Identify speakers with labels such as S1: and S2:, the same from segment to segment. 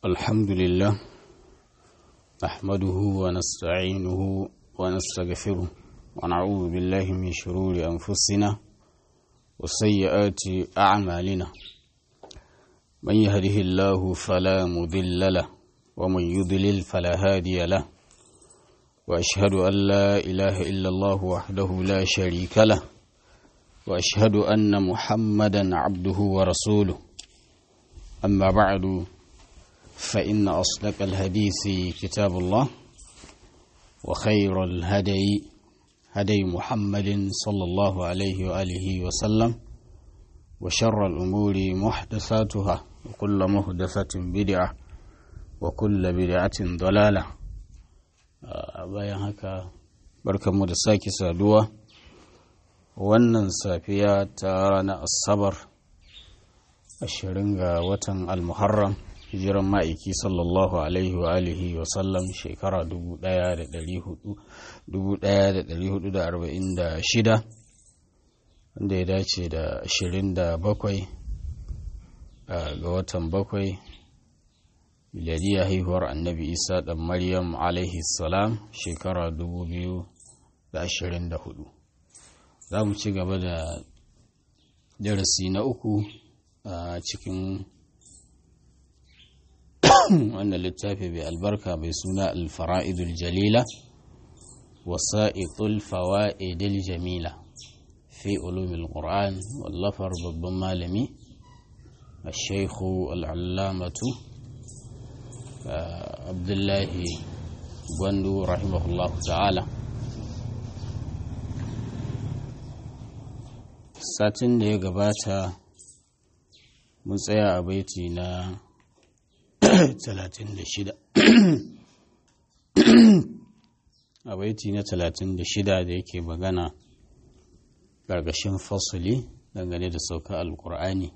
S1: الحمد لله نحمده ونستعينه ونستغفره ونعوذ بالله من شرور أنفسنا وسيئات أعمالنا من يهده الله فلا مضل له ومن يضلل فلا هادي له وأشهد أن لا إله إلا الله وحده لا شريك له وأشهد أن محمدا عبده ورسوله أما بعد فإن أصدق الحديث كتاب الله وخير الهدي هدي محمد صلى الله عليه وآله وسلم وشر الأمور محدثاتها وكل محدثة بدعة وكل بدعة ضلالة bayan haka barkanmu da sake saduwa wannan safiya ta ranar asabar ashirin ga watan almuharram hijiran ma'aiki sallallahu alaihi wa alihi wa sallam shekara 1446 wanda ya dace da 27 ga watan bakwai miladiyya haihuwar annabi isa ɗan maryam alaihi salam shekara 2024 za mu ci gaba da darasi na uku a cikin wannan littafi mai albarka mai suna alfara'idul jalila wasa'iqul fawa'idil jamila fi ulumil qur'an wallafar babban malami الشيخ العلامة عبد الله gwandu rahimahullah ta'ala satin da ya gabata mun tsaya a baiti na 36 a baiti na 36 da yake magana gargashin fasuli dangane da sauka alkur'ani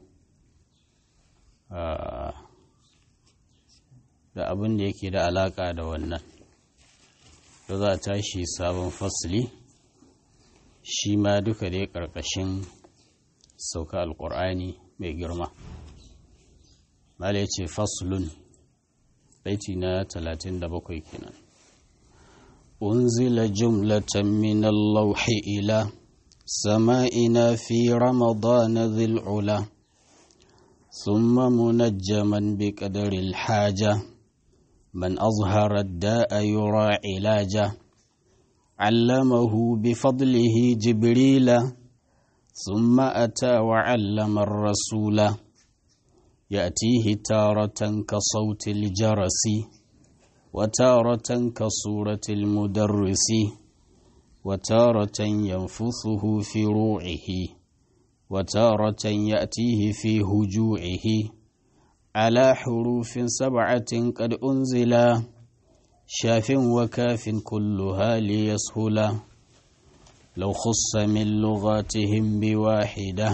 S1: da abin da yake da alaka da wannan da za a tashi sabon fasili shi ma duka dai ƙarƙashin sauka alƙur'ani mai girma mala ya ce faslun baiti na 37 kenan unzila jumlatan min allauhi ila sama'ina fi ramadana dhil ula ثم منجما بقدر الحاجه من أظهر الداء يرى علاجه علمه بفضله جبريل ثم أتى وعلم الرسول يأتيه تارة كصوت الجرس وتارة كصورة المدرس وتارة ينفثه في روعه وتارة يأتيه في هجوعه على حروف سبعة قد أنزلا شاف وكاف كلها ليسهلا لو خص من لغاتهم بواحدة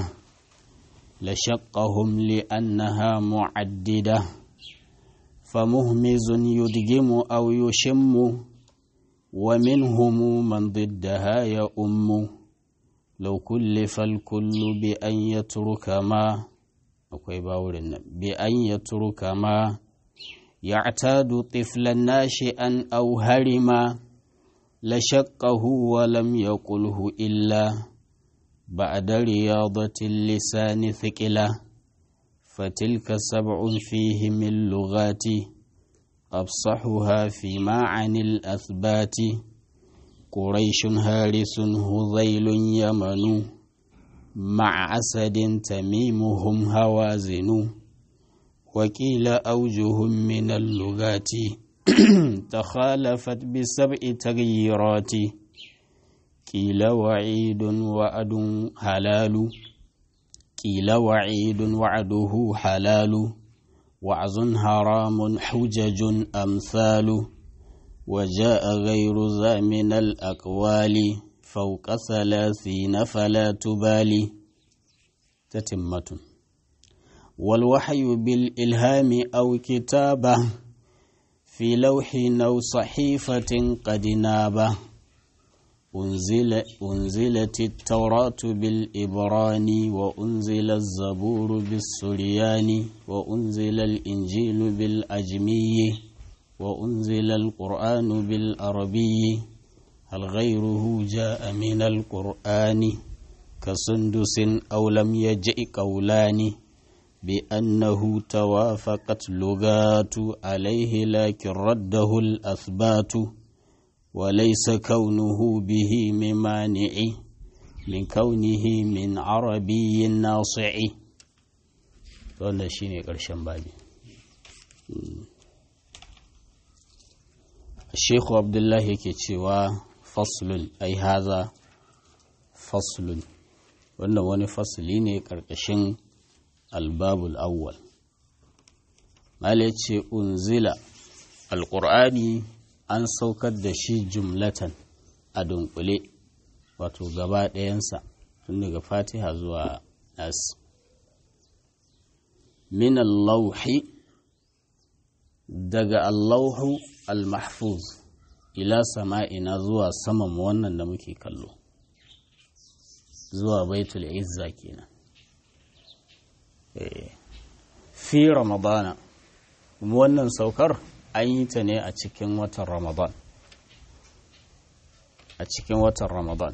S1: لشقهم لأنها معددة فمهمز يدجم أو يشم ومنهم من ضدها يؤم لو كلف الكل بأن يترك ما akwai bawurin nan bi an ya turuka ma ya tadu tiflan nashi an au harima la shaqqahu wa lam yaqulhu illa ba'da riyadatil lisani thiqila fatilka sab'un fihi min lughati afsahuha fi ma'anil athbati quraishun harisun hudhailun yamanu مع أسد تميمهم هوازن وكيل أوجه من اللغات تخالفت بسبع تغييرات كيل وعيد وعد حلال كيل وعيد وعده حلال وعظ حرام حجج أمثال وجاء غير ذا من الأقوال فوق ثلاثين فلا تبالي تتمة والوحي بالإلهام أو كتابة في لوح أو صحيفة قد نابه أنزل أنزلت التوراة بالإبران وأنزل الزبور بالسريان وأنزل الإنجيل بالأجمي وأنزل القرآن بالعربي هل غيره جاء من القرآن كسندس أو لم يجئ قولان بأنه توافقت لغات عليه لكن رده الأثبات وليس كونه به ممانع من كونه من عربي ناصع wannan shine ƙarshen babi Sheikhu Abdullahi yake cewa faslun ai haza faslun wannan wani fasli ne ƙarƙashin albabul awwal Mala ce unzila alƙur'ani an saukar da shi jumlatan a dunkule wato gaba ɗayansa tun daga fatiha zuwa nas min allauhi daga allahu al-mahfuz ila sama'ina zuwa saman wannan da muke kallo zuwa baitul izza kenan fi ramadana wannan saukar an yi ta ne a cikin watan ramadan a cikin watan ramadan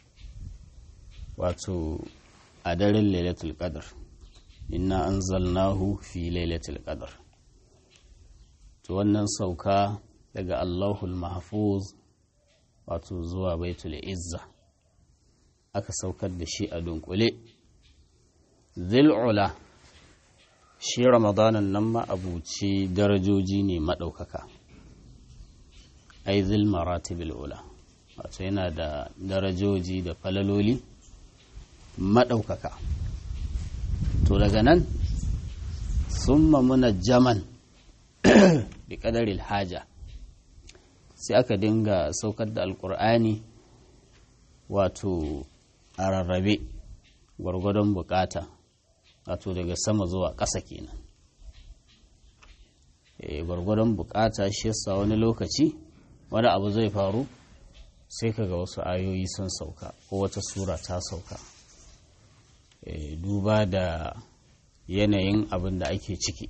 S1: wato a daren lailatul qadr inna anzalnahu fi lailatul qadr to wannan sauka daga allahul mahfuz wato zuwa baitul izza aka saukar da shi a dunkule zil'ula shi ramadanan nan ma abuci darajoji ne maɗaukaka ai zil maratibil ula wato yana da darajoji da falaloli maɗaukaka to daga nan summa munajjaman bi ƙadaril haja sai aka dinga saukar da alƙur'ani wato a rarrabe gwargwadon bukata wato daga sama zuwa ƙasa kenan e, gwargwadon bukata shi yasa wani lokaci wani abu zai faru sai kaga wasu ayoyi sun sauka ko wata sura ta sauka e, duba da yanayin abin da ake ciki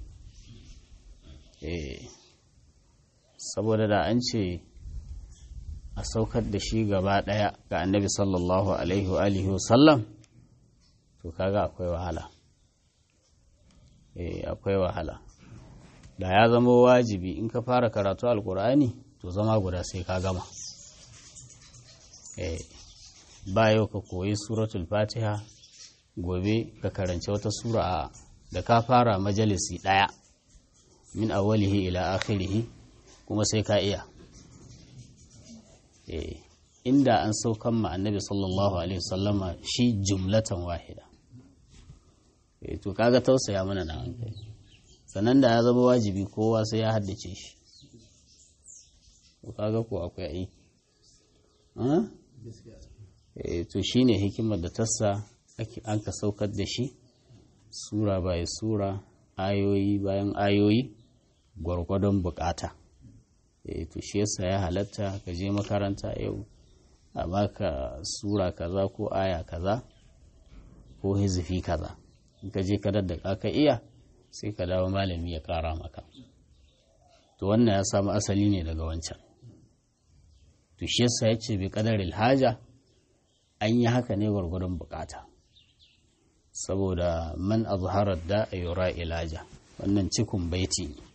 S1: e, saboda da an ce a saukar da shi gaba ɗaya ga annabi sallallahu alaihi wa sallam to kaga akwai wahala eh akwai wahala da ya zama wajibi in ka fara karatu alkur'ani to zama guda sai ka gama eh ba yau ka koyi suratul fatiha gobe ka karanci wata sura a da ka fara majalisi ɗaya min awwalihi ila akhirihi kuma sai ka iya eh inda an saukan ma annabi sallallahu alaihi wasallama shi jumlatan wahida to kaga tausaya mana na hankali sannan da ya zama wajibi kowa sai ya haddace shi to kaga ko akwai ai eh to shine hikimar da tassa ake an ka saukar da shi sura bayan sura ayoyi bayan ayoyi gwargwadon bukata eh to shi yasa ya halatta ka je makaranta yau a baka sura kaza ko aya kaza ko hizifi kaza in ka je kadar da ka iya sai ka dawo malami ya kara maka to wannan ya samu asali ne daga wancan to shi yasa ya ce bi kadaril haja an yi haka ne gwargwadon bukata saboda man azharar da a yura ilaja wannan cikun baiti ne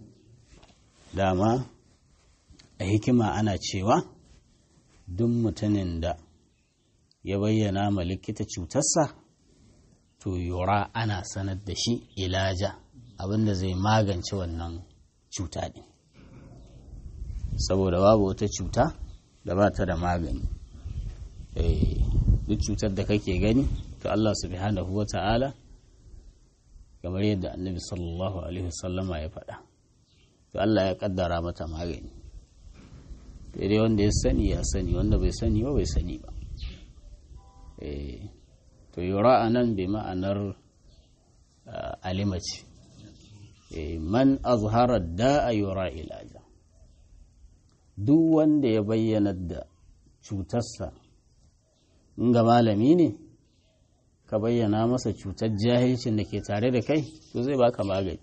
S1: dama a hikima ana cewa duk mutumin da ya bayyana ma likita cutarsa to yura ana sanar da shi ilaja abinda zai magance wannan cuta ɗin saboda babu wata cuta da ba ta da magani duk cutar da kake gani to Allah subhanahu wa ta'ala kamar yadda annabi sallallahu alaihi wasallama ya faɗa to Allah ya kaddara mata magani dai wanda ya sani ya sani wanda bai sani ba bai sani ba to yura a nan bai ma'anar alimaci man azhara da a yura ilaja duk wanda ya bayyana da cutarsa in ga malami ne ka bayyana masa cutar jahilcin da ke tare da kai to zai baka magani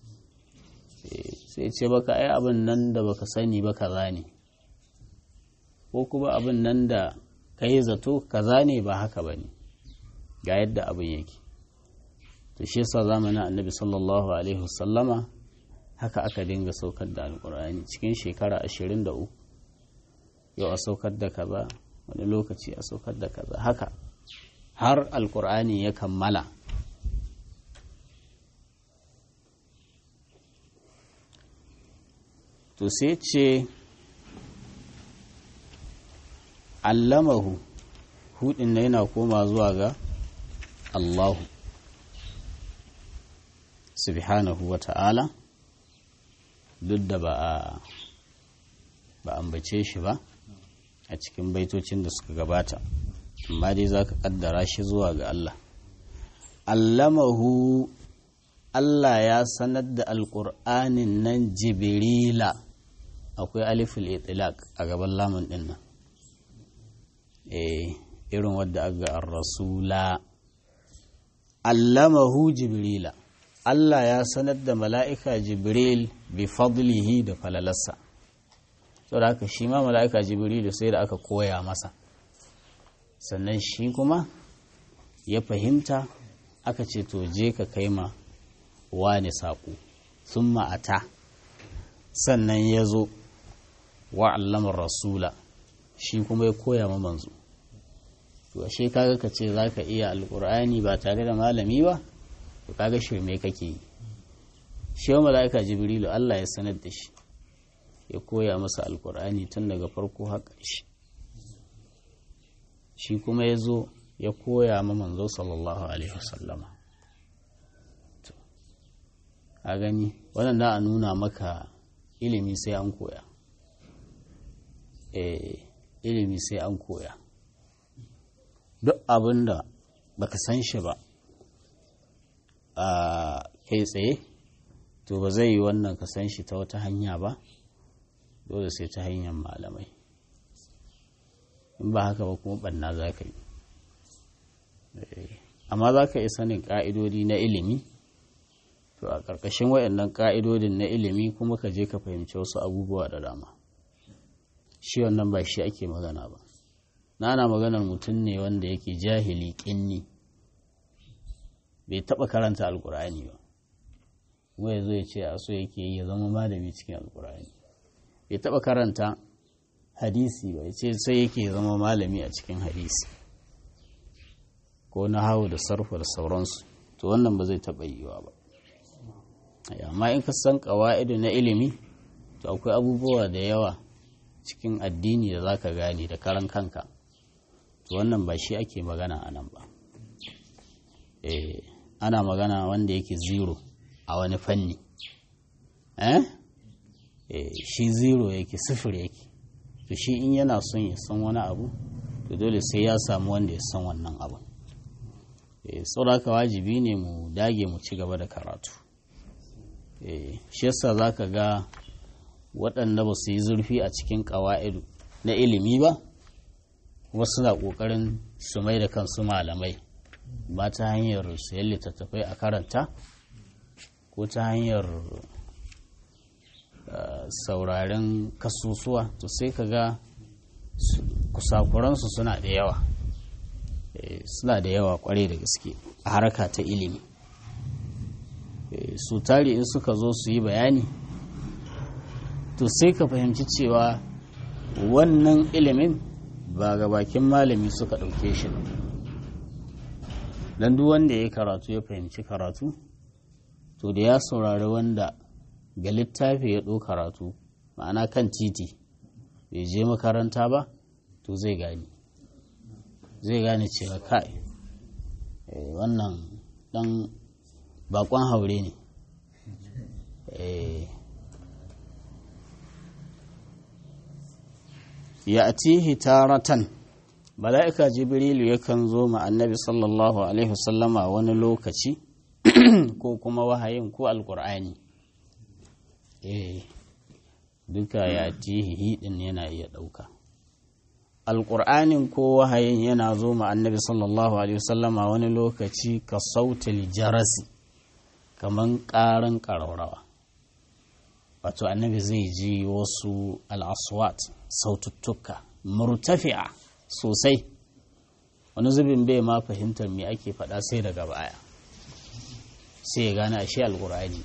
S1: sai ce baka ai abin nan da baka sani ba kaza ne ko kuma abin nan da ka yi zato kaza ne ba haka ba ne ga yadda abin yake to shi yasa zamanin annabi sallallahu alaihi wasallama haka aka dinga saukar da alkur'ani cikin shekara ashirin da uku yau a saukar da kaza wani lokaci a saukar da kaza haka har alkur'ani ya kammala to sai ce allamahu hudin na yana koma zuwa ga allahu subhanahu wa ta'ala duk da ba a ba ambace shi ba a cikin baitocin da suka gabata amma dai za ka kaddara shi zuwa ga Allah allamahu Allah ya sanar da alƙur'anin nan jibrila akwai aliful itilaq a gaban lamun din nan eh irin wadda aga ar-rasula allamahu jibrila Allah ya sanar da mala'ika jibril bi fadlihi da falalarsa saboda haka shi ma mala'ika jibrilu sai da aka koya masa sannan shi kuma ya fahimta aka ce to je ka kai ma wani saƙo sun ma'ata sannan ya zo wa'allamar rasula shi kuma ya koya ma manzo to ashe kaga ka ce za ka iya alƙur'ani ba tare da malami ba to kaga shirme kake yi shi wa mala'ika jibrilu Allah ya sanar da shi ya koya masa alƙur'ani tun daga farko har ƙarshe shi kuma ya zo ya koya ma manzo sallallahu alaihi wasallama a gani wannan da a nuna maka ilimi sai an koya eh ilimi sai an koya duk abin da baka san shi ba a kai tsaye to ba zai yi wannan ka san shi ta wata hanya ba dole sai ta hanyar malamai in ba haka ba kuma banna za ka yi amma za ka yi sanin ƙa'idodi na ilimi to a ƙarƙashin waɗannan ƙa'idodin na ilimi kuma ka je ka fahimci wasu abubuwa da dama shi wannan ba shi ake magana ba na ana maganar mutum ne wanda yake jahili ƙinni bai taɓa karanta alƙur'ani ba kuma ya zo ya ce a so yake yi ya zama malami cikin alƙur'ani bai taɓa karanta hadisi ba ya ce sai yake zama malami a cikin hadisi ko na hau da sarfa da sauransu to wannan ba zai taɓa yiwa ba amma in ka san ƙawa'idu na ilimi to akwai abubuwa da yawa cikin addini da za ka gane da karan kanka to wannan ba shi ake magana a nan ba ana magana wanda yake zero a wani fanni eh shi zero yake sifir yake to shi in yana son ya san wani abu to dole sai ya samu wanda ya san wannan abu sauraka wajibi ne mu dage mu ci gaba da karatu shi yasa za ka ga waɗanda ba su yi zurfi a cikin ƙawa'idu na ilimi ba kuma suna ƙoƙarin su mai da kansu malamai ba ta hanyar sayan littattafai a karanta ko ta hanyar sauraren kasusuwa to sai ka ga kusakuransu suna da yawa suna da yawa kwarai da gaske a harka ta ilimi su tari in suka zo su yi bayani to sai ka fahimci cewa wannan ilimin ba ga bakin malami suka ɗauke shi ba don duk wanda ya karatu ya fahimci karatu to da ya saurari wanda ga littafi ya ɗo karatu ma'ana kan titi bai je makaranta ba to zai gani zai gane cewa kai wannan ɗan bakon haure ne ya atihi taratan mala'ika jibrilu yakan zo ma annabi sallallahu alaihi wasallama wani lokaci ko kuma wahayin ko alkur'ani eh duka ya atihi hidin yana iya ɗauka alƙur'anin ko wahayin yana zo ma annabi sallallahu alaihi wasallama wani lokaci ka sautil jarasi kaman ƙaran ƙararrawa wato annabi zai ji wasu al'aswat saututtuka murtafi'a sosai wani zubin bai ma fahimtar me ake faɗa sai daga baya sai ya gane ashe alƙur'ani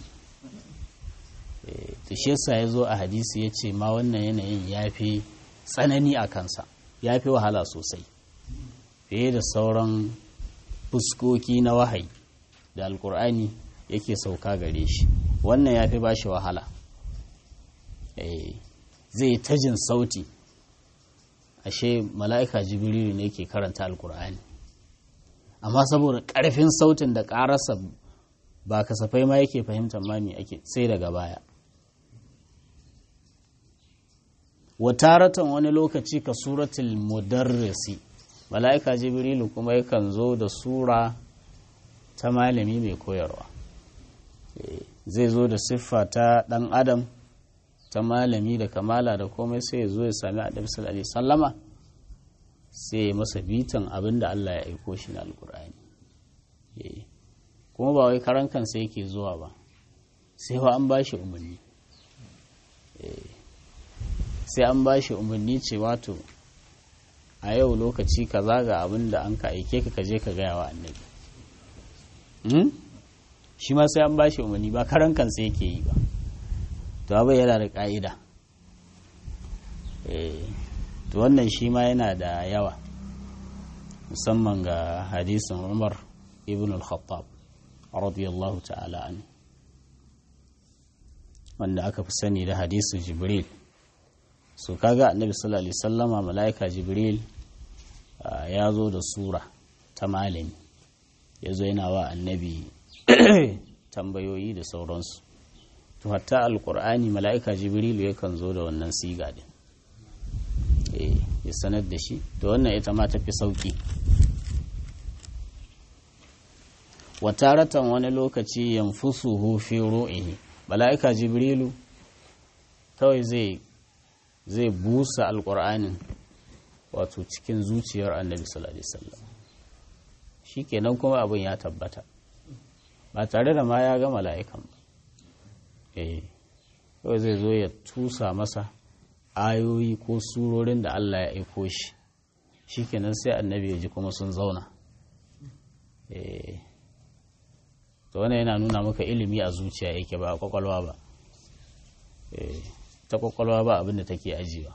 S1: to shi yasa ya zo a hadisi ya ce ma wannan yanayin ya fi tsanani a kansa ya fi wahala sosai fiye da sauran fuskoki na wahayi da alkur'ani yake sauka gare shi wannan ya fi ba shi wahala zai ta jin sauti ashe mala'ika jibrilu ne ke karanta alkur'ani amma saboda ƙarfin sautin da ƙararsa ba kasafai ma yake fahimtar mami ake sai daga baya wataratan wani lokaci ka suratul mudarrisi mala'ika jibrilu kuma yakan zo da sura ta malami mai koyarwa zai zo da siffa ta ɗan adam ta malami da kamala da komai sai ya zo ya sami annabi sallallahu alaihi sallama sai ya masa bitan abin da Allah ya aiko shi na alkur'ani kuma ba wai karan kansa yake zuwa ba sai wa an bashi umarni sai an bashi umarni ce wato a yau lokaci kaza ga abin da an ka aike ka kaje ka gaya wa annabi shi ma sai an bashi umarni ba karan kansa yake yi ba to abai yana da ka'ida to wannan shi ma yana da yawa musamman ga hadisin umar ibn al-khattab radiyallahu ta'ala an wanda aka fi sani da hadisu jibril so kaga annabi sallallahu alaihi sallama mala'ika jibril ya zo da sura ta malami ya zo yana wa annabi tambayoyi da sauransu to hatta alkur'ani mala'ika jibrilu yakan zo da wannan siga din ya sanar da shi to wannan ita ma tafi sauki wataratan wani lokaci yanfusuhu fi ru'ihi mala'ika jibrilu kawai zai zai busa alkur'anin wato cikin zuciyar annabi sallallahu alaihi wasallam shikenan kuma abin ya tabbata ba tare da ma ya ga mala'ikan ba eh kawai zai zo ya tusa masa ayoyi ko surorin da Allah ya aiko shi shikenan sai annabi ya ji kuma sun zauna eh to wannan yana nuna maka ilimi a zuciya yake ba a kwakwalwa ba eh ta kwakwalwa ba abin da take ajiyewa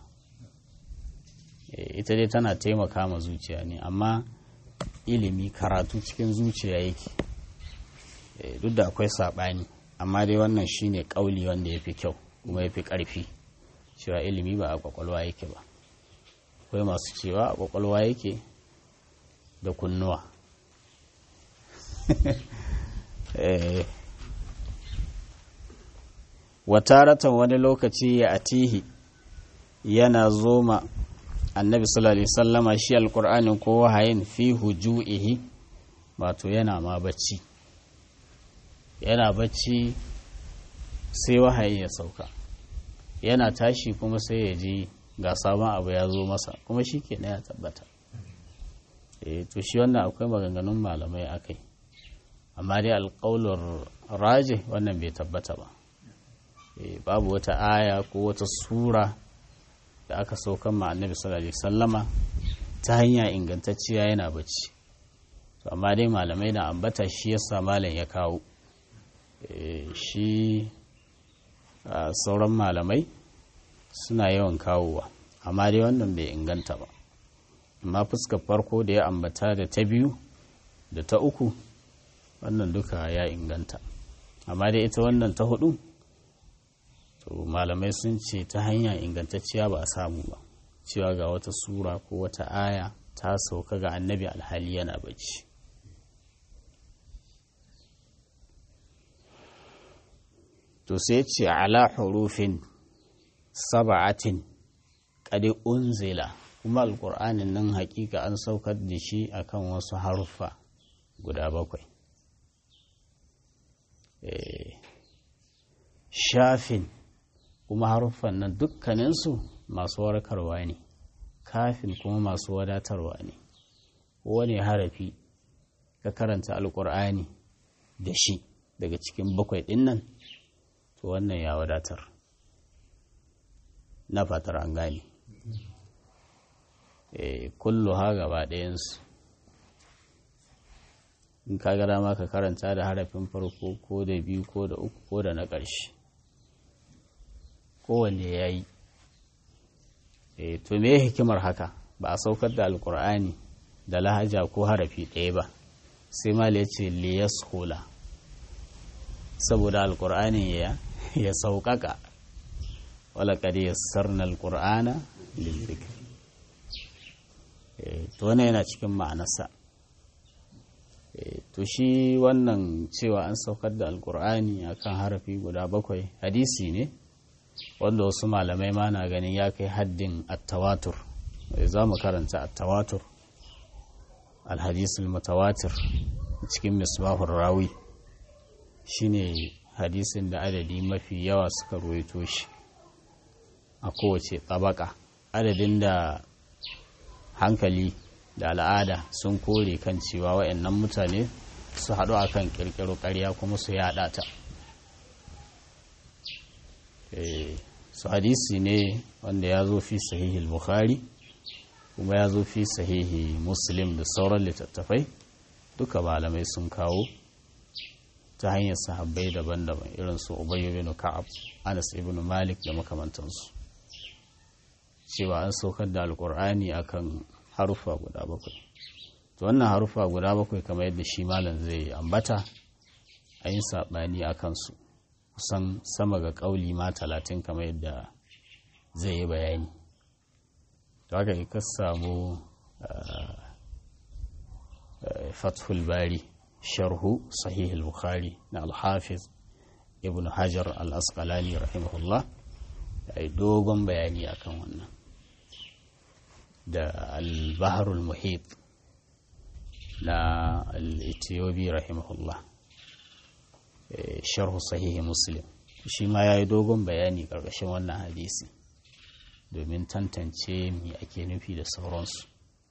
S1: ita dai tana taimaka ma zuciya ne amma ilimi karatu cikin zuciya yake duk da akwai saɓani amma dai wannan shine ƙauli wanda ya fi kyau kuma ya fi ƙarfi cewa ilimi ba a kwakwalwa yake ba akwai masu cewa a kwakwalwa yake da kunnuwa wataratan wani lokaci ya atihi yana zoma annabi sallallahu alaihi sallama shi alkur'anin ko wahayin fi hujuihi wato yana ma bacci yana bacci sai wahayi ya sauka yana tashi kuma sai ya ji ga sabon abu ya zo masa kuma shi ke ya tabbata e to shi wannan akwai maganganun malamai akai amma dai alƙaular raje wannan bai tabbata ba babu wata aya ko wata sura da aka saukan ma annabi sallallahu alaihi sallama ta hanya ingantacciya yana bacci to amma dai malamai na ambata shi yasa malam ya kawo shi sauran malamai suna yawan kawowa amma dai wannan bai inganta ba amma fuskar farko da ya ambata da ta biyu da ta uku wannan duka ya inganta amma dai ita wannan ta hudu to malamai sun ce ta hanya ingantacciya ba a samu ba cewa ga wata sura ko wata aya ta sauka ga annabi alhali yana bacci to sai ce ala hurufin saba'atin kadi unzila kuma alkur'anin nan hakika an saukar da shi akan wasu haruffa guda bakwai shafin kuma haruffan nan dukkaninsu masu warkarwa ne kafin kuma masu wadatarwa ne wani harafi ka karanta alkur'ani da shi daga cikin bakwai ɗin nan to wannan ya wadatar na fatar an gane kullu ha gaba ɗayansu in ka ga dama ka karanta da harafin farko ko da biyu ko da uku ko da na ƙarshe kowanne ya yi to me hikimar haka ba a saukar da alkur'ani da lahaja ko harafi ɗaya ba sai mala ya ce liyas hula saboda alkur'ani ya ya sauƙaƙa wala ya sarna alkur'ana lilzikir to wannan yana cikin ma'anarsa to shi wannan cewa an saukar da alkur'ani akan harafi guda bakwai hadisi ne wanda wasu malamai ma na ganin ya kai haddin attawatur za mu karanta attawatur alhadisul mutawatir cikin misbahun rawi shine hadisin da adadi mafi yawa suka ruwaito shi a kowace tabaka adadin da hankali da al'ada sun kore kan cewa wa'annan mutane su haɗu akan ƙirƙiro ƙarya kuma su yaɗa ta su hadisi ne wanda ya zo fi sahihi bukhari kuma ya zo fi sahihi muslim da sauran littattafai duka malamai sun kawo ta hanyar sahabbai daban-daban irin su ubayyu bin ka'ab anas ibn malik da makamantansu cewa an saukar da alkur'ani akan harufa guda bakwai to wannan harufa guda bakwai kamar yadda shi malam zai ambata a yin saɓani a kansu kusan sama ga ƙauli ma talatin kamar yadda zai yi bayani to haka ka samu fathul bari sharhu sahihul bukhari na alhafiz ibn hajar al-asqalani rahimahullah ya yi dogon bayani akan wannan da al-baharul muhit na al-ethiopi rahimahullah sharhu sahihi muslim shi ma ya yi dogon bayani ƙarƙashin wannan hadisi domin tantance mi ake nufi da sauransu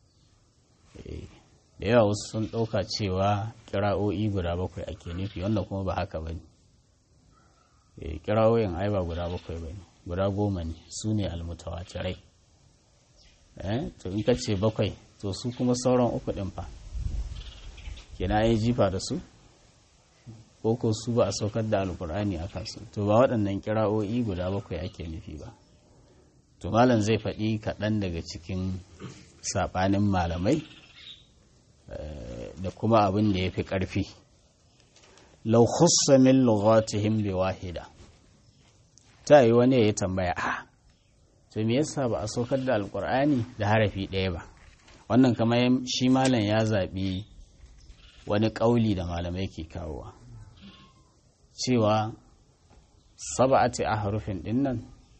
S1: da yawa wasu sun ɗauka cewa kira'o'i guda bakwai ake nufi wanda kuma ba haka ba ne kira'o'in ai ba guda bakwai ba ne guda goma ne su ne almutawatirai to in ka ce bakwai to su kuma sauran uku ɗin fa kina yi jifa da su ko ko su ba a saukar da alkur'ani a kansu to ba waɗannan kira'o'i guda bakwai ake nufi ba to malam zai faɗi kaɗan daga cikin saɓanin malamai da kuma abin da ya fi ƙarfi lau khussa min lughatihim bi wahida ta yi wani ya tambaya a to me yasa ba a saukar da alkur'ani da harafi ɗaya ba wannan kamar shi malam ya zaɓi wani ƙauli da malamai ke kawowa cewa saba'ati a harufin dinnan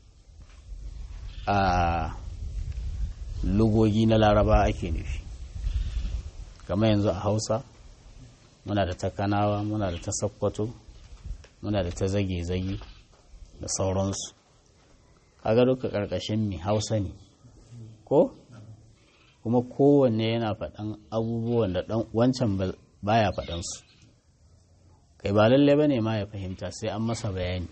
S1: a lugogi na laraba ake nufi kamar yanzu a hausa muna da ta kanawa muna da ta sakkwato muna da ta zage-zage da sauransu kaga duka ƙarƙashin mi hausa ne ko kuma kowanne yana faɗan abubuwan da wancan baya faɗansu kai ba lalle ba ne ma ya fahimta sai an masa bayani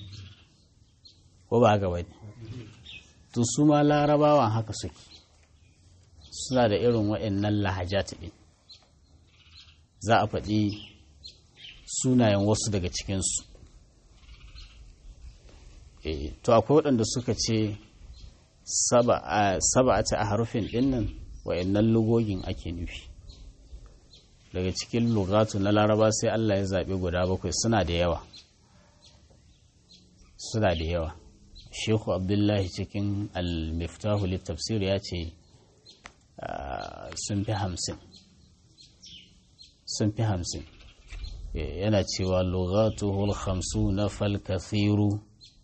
S1: ko ba haka bane to su ma larabawan haka suke suna da irin waɗannan lahajat ɗin za a faɗi sunayen wasu daga cikinsu to akwai waɗanda suka ce saba'ata a harufin ɗinnan waɗannan lugogin ake nufi daga cikin lugatu na laraba sai Allah ya zaɓi guda bakwai suna da yawa suna da yawa shehu abdullahi cikin al-miftahu littafsir ya ce sun fi hamsin sun fi hamsin yana cewa lugatuhul hamsu na falkathiru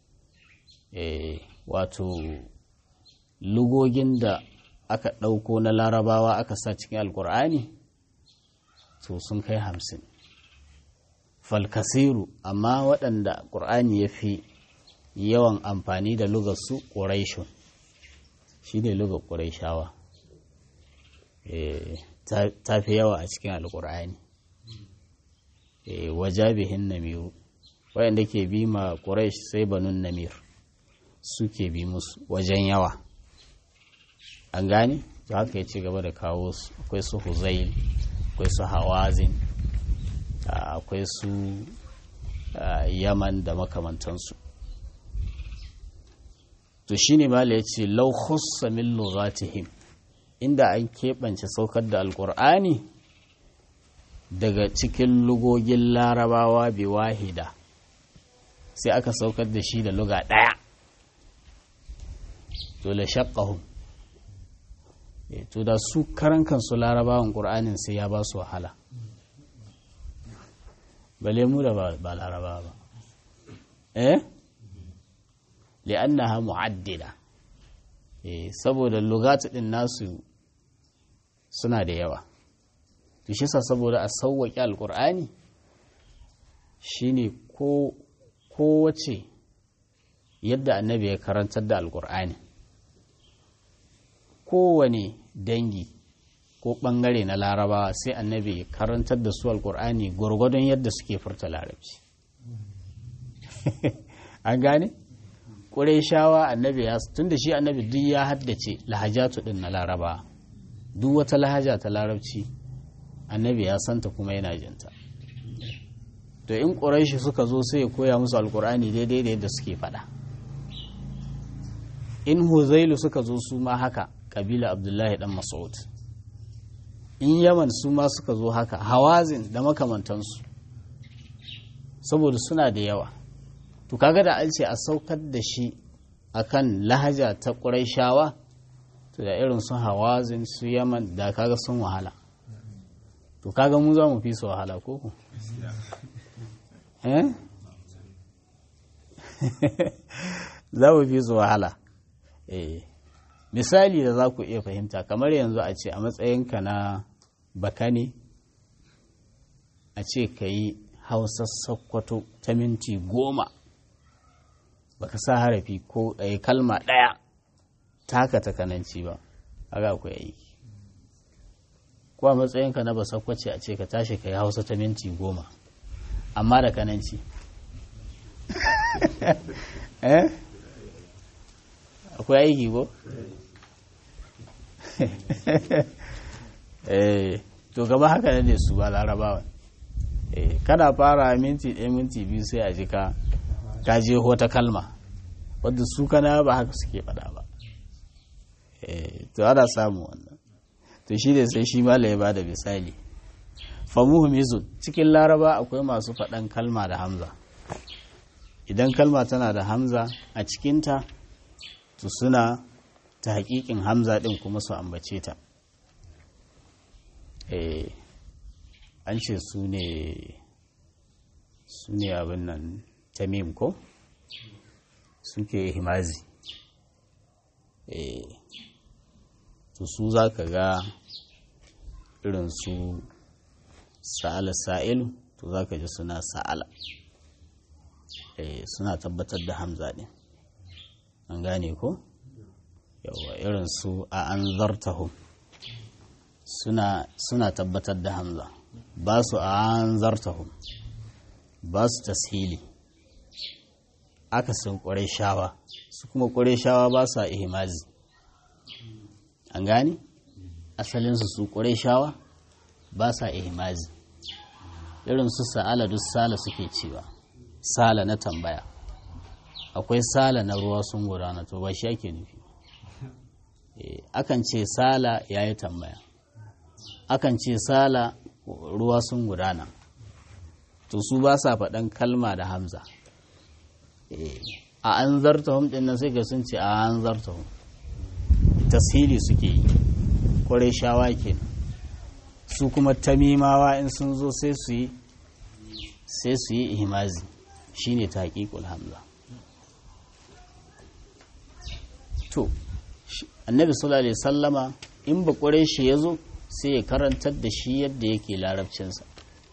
S1: wato lugogin da aka ɗauko na larabawa aka sa cikin alkur'ani to sun kai hamsin falkasiru amma waɗanda ƙur'ani ya fi yawan amfani da lugarsu ƙuraishun shi ne lugar ƙuraishawa ta fi yawa a cikin alƙur'ani wajabihin namiru wayanda ke bi ma ƙuraish sai banun namir suke bi musu wajen yawa an gane to haka ya ci gaba da kawo su akwai su huzail akwai su hawazin akwai su yaman da makamantansu to shine mala ya ce lau khussa min lughatihim inda an keɓance saukar da alƙur'ani daga cikin lugogin larabawa bi wahida sai aka saukar da shi da luga ɗaya to la shaqqahum to da su karan kansu larabawan ƙur'anin sai ya ba su wahala bale mu da ba laraba ba eh li'annaha mu'addida eh saboda lugatu din nasu suna da yawa to shi sa saboda a sauwaƙe alƙur'ani shine ko kowace yadda annabi ya karantar da alƙur'ani kowane dangi ko ɓangare na larabawa sai annabi ya karantar da su alƙur'ani gwargwadon yadda suke furta larabci an gane? shawa annabi ya tun da shi annabi duk ya haddace lahajatu din na laraba duk wata lahaja ta larabci annabi ya santa kuma yana jinta to in ƙuraishi suka zo sai ya koya musu alkur'ani daidai da yadda suke faɗa in huzailu suka zo su ma haka ƙabila abdullahi dan mas'ud in yaman su ma suka zo haka hawazin da makamantansu saboda suna da yawa to kaga da an ce a saukar da shi akan lahaja ta ƙuraishawa to da irin sun hawazin su yaman da kaga sun wahala to kaga mu za mu fi su wahala ko ku za mu fi su wahala misali da za ku iya fahimta kamar yanzu a ce a matsayinka na bakane a ce ka yi hausa sakkwato ta minti goma baka sa harafi ko ɗaya kalma ɗaya taka takananci ba haka akwai aiki ko a matsayinka na basakwace a ce ka tashi ka yi hausa ta minti goma amma da kananci eh akwai aiki ko eh to gaba haka ne su ba larabawa eh kana fara minti ɗaya minti biyu sai a ji ka ka je wata kalma wadda su kana ba haka suke faɗa ba to ana samu wannan to shi ne sai shi mala ya bada misali famuhu mizun cikin laraba akwai masu faɗan kalma da hamza idan kalma tana da hamza a cikinta to suna ta haƙiƙin hamza ɗin kuma su ambace ta an ce su ne su ne abin nan tamim ko suke himazi to su za ka ga irin su sa'ala sa'ilu to za ka ji suna sa'ala suna tabbatar da hamza ɗin an gane ko yawa irin su a an zartahu suna tabbatar da hamza ba su a an zartahu ba su tashili aka sun ƙware shawa su kuma ƙware shawa ba su a ihimazi an gane asalinsu su ƙware shawa ba sa ihimazi irin su sa'ala duk sala suke cewa sala na tambaya akwai sala na ruwa sun gudana to ba shi ake nufi akan ce sala ya yi tambaya akan ce sala ruwa sun gudana to su ba sa faɗan kalma da hamza a an zarta hum ɗin nan sai ga sun ce a an zarta hum tasiri suke yi kwarai shawa ke su kuma tamimawa in sun zo sai su yi sai su yi ihimazi shine ta haƙiƙul hamza to annabi sallallahu alaihi sallama in ba kwarai shi ya zo sai ya karantar da shi yadda yake larabcinsa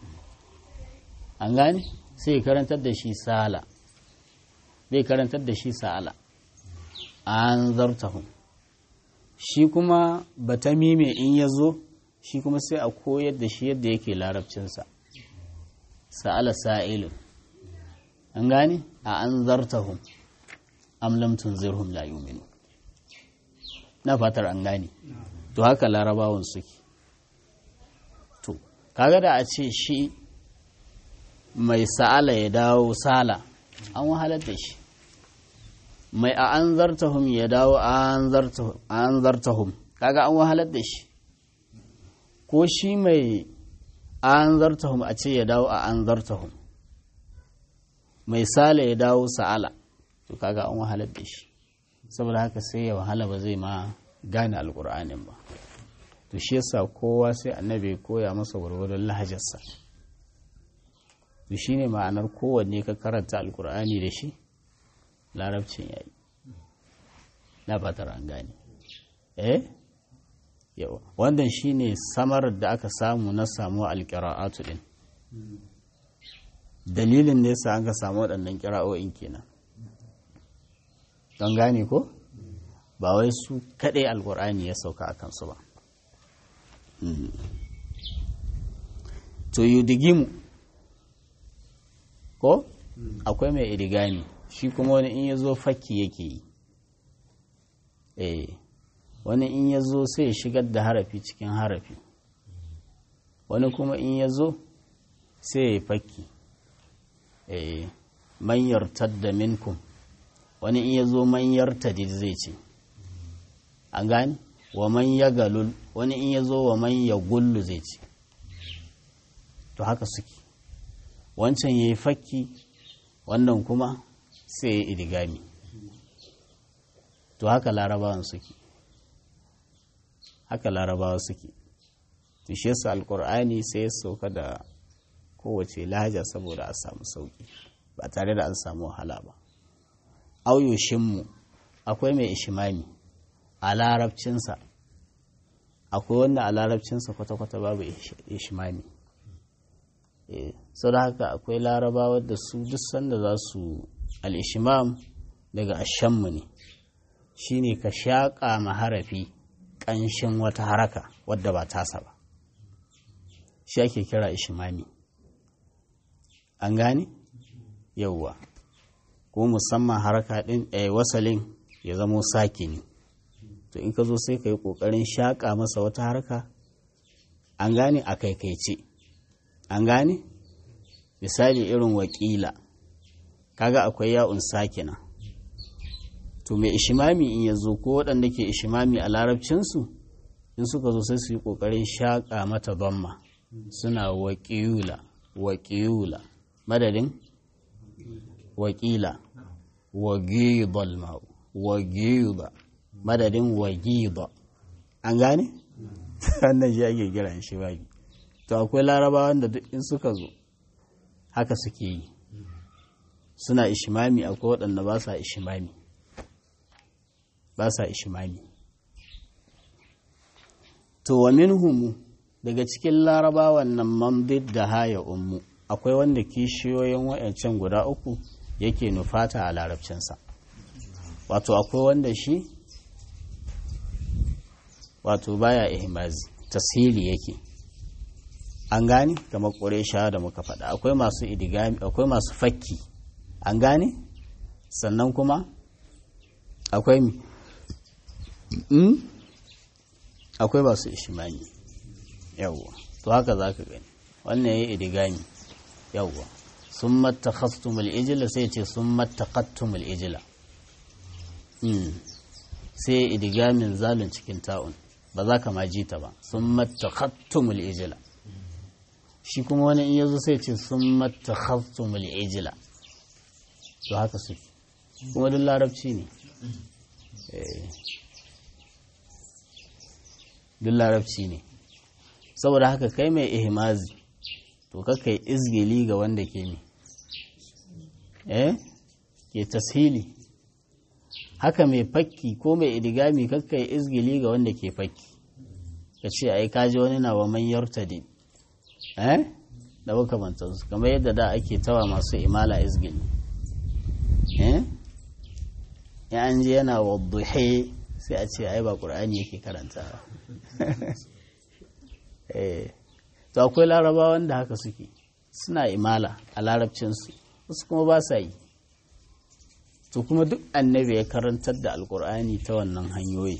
S1: an gane sai ya karantar da shi sala bai karantar da shi sa'ala an zartahun shi kuma batamime in ya zo shi kuma sai a koyar da shi yadda yake larabcinsa sa'ala sa'ilun an gane a an zartahum am lam tunzirhum la yu'minu na fatar an gane to haka larabawan suke to kaga da a ce shi mai sa'ala ya dawo sala an wahalar da shi mai a an zartahum ya dawo a an zartahum kaga an wahalar da shi ko shi mai an zartahum a ce ya dawo a an zartahum mai sala ya dawo sa'ala to kaga an wahalar da shi saboda haka sai ya wahala ba zai ma gane alkur'anin ba to shi yasa kowa sai annabi koya masa gwargwadon lahajarsa to shine ma'anar kowanne ka karanta alkur'ani da shi larabcin yayi na fatar an gane eh yawa wannan shine samar da aka samu na samu alqira'atu din dalilin ne sa aka samu waɗannan kira'o'in kenan don gane ko ba wai su kaɗai alkur'ani ya sauka a kansu ba to yudigimu ko akwai mai idigami shi kuma wani in ya zo fakki yake yi eh wani in ya zo sai ya shigar da harafi cikin harafi wani kuma in ya zo sai ya yi fakki eh manyar tadda minkum wani in ya zo manyar tadid zai ce an gani wa man ya galul wani in ya zo wa man ya gullu zai ce to haka suke wancan ya yi fakki wannan kuma sai ya idigami to haka larabawan suke haka larabawa suke to shi yasa alkur'ani sai ya sauka da kowace lahaja saboda a samu sauki ba tare da an samu wahala ba auyoshinmu akwai mai ishimami a larabcinsa akwai wanda a larabcinsa kwata-kwata babu ishimami sau da haka akwai larabawa da su duk sanda za su al'ishimam daga ashammu ne shine ka shaƙa maharafi ƙanshin wata haraka wadda ba tasa ba shi ake kira ishimami an gane yauwa ko musamman haraka ɗin a wasalin ya zamo sakini to in ka zo sai ka yi ƙoƙarin shaƙa masa wata haraka an gane a kaikaice an gane misali irin wakila kaga akwai ya'un sakina to mai ishimami in ya zo ko waɗanda ke ishimami a larabcinsu in suka zo sai su yi ƙoƙarin shaƙa mata bamma suna waƙiyula waƙiyula madadin waƙila wagidal ma'u wagida madadin wagida an gane wannan shi ake kiran shi baki to akwai larabawan da duk in suka zo haka suke yi suna ishimami akwai waɗanda ba sa ishimami ba sa ishimami to wa minhumu daga cikin larabawan nan mandid da haya ummu akwai wanda kishiyoyin wa'ancan guda uku yake nufata a larabcinsa wato akwai wanda shi wato baya ihmazi tasiri yake an gane kamar ƙuresha da muka faɗa akwai masu idigami akwai masu fakki an gane sannan kuma akwai mi akwai masu ishimani yawwa to haka za ka gani wannan ya yi idigami yawwa sun matta khastumul ijila sai ce sun matta kattumul ijila sai idigamin zalun cikin ta'un ba za ka ma ji ta ba sun matta kattumul ijila shi kuma wani in yazo sai ce sun matta khastumul ijila to haka suke kuma duk larabci ne duk larabci ne saboda haka kai mai ihmazi to kakai izgili ga wanda ke mi eh ke tashili haka mai fakki ko mai idigami kakai izgili ga wanda ke fakki ka ce ai kaji wani na wa manyar tadi eh da makamantansu kamar yadda da ake tawa masu imala izgili eh ya an ji yana wadduhe sai a ce ai ba ƙur'ani yake karanta to akwai larabawan da haka suke suna imala a larabcinsu wasu kuma ba sa yi to kuma duk annabi ya karantar da alƙur'ani ta wannan hanyoyi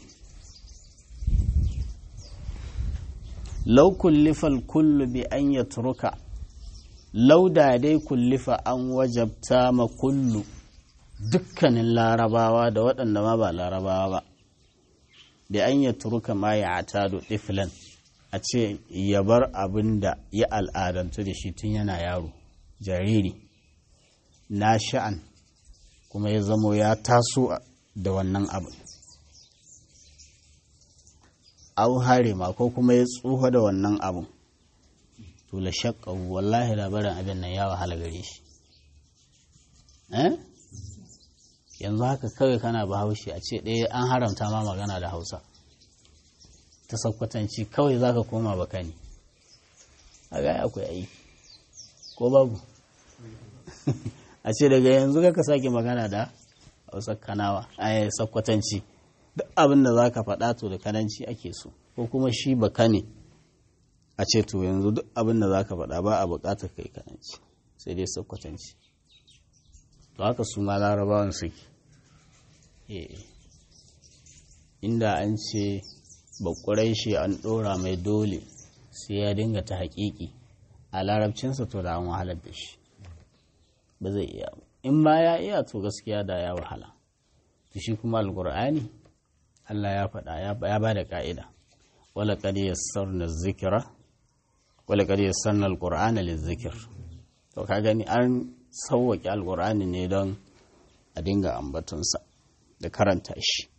S1: lau kullifal kullu bi an ya turuka lau da dai kullifa an wajabta ma kullu dukkanin larabawa da waɗanda ma ba larabawa ba da an ya turuka ma ya atado tiflan a ce ya bar abin da ya al'adantu da shi tun yana yaro jariri na sha'an kuma ya zamo ya taso da wannan abin au harima ko kuma ya tsufa da wannan abin to la shakka wallahi labarin abin nan ya wahala gare shi eh yanzu haka kawai kana bahaushe a ce ɗaya an haramta ma magana da hausa ta sakkwatanci kawai za ka koma baka ne a gaya akwai aiki ko babu a ce daga yanzu ka sake magana da hausa kanawa a sakkwatanci duk abin da za ka faɗa to da kananci ake so ko kuma shi baka ne a ce to yanzu duk abin da za ka faɗa ba a buƙatar kai kananci sai dai sakkwatanci to haka su ma larabawan suke inda an ce bakurai shi an ɗora mai dole sai ya dinga ta haƙiƙi a larabcinsa to da an wahalar da shi ba zai iya in ma ya iya to gaskiya da ya wahala to shi kuma alƙur'ani Allah ya faɗa ya ba da ƙa'ida wala qad yassarna zikira wala qad yassarna alqur'ana lizikr to ka gani an sauwaƙe alƙur'ani ne don a dinga ambatonsa da karanta shi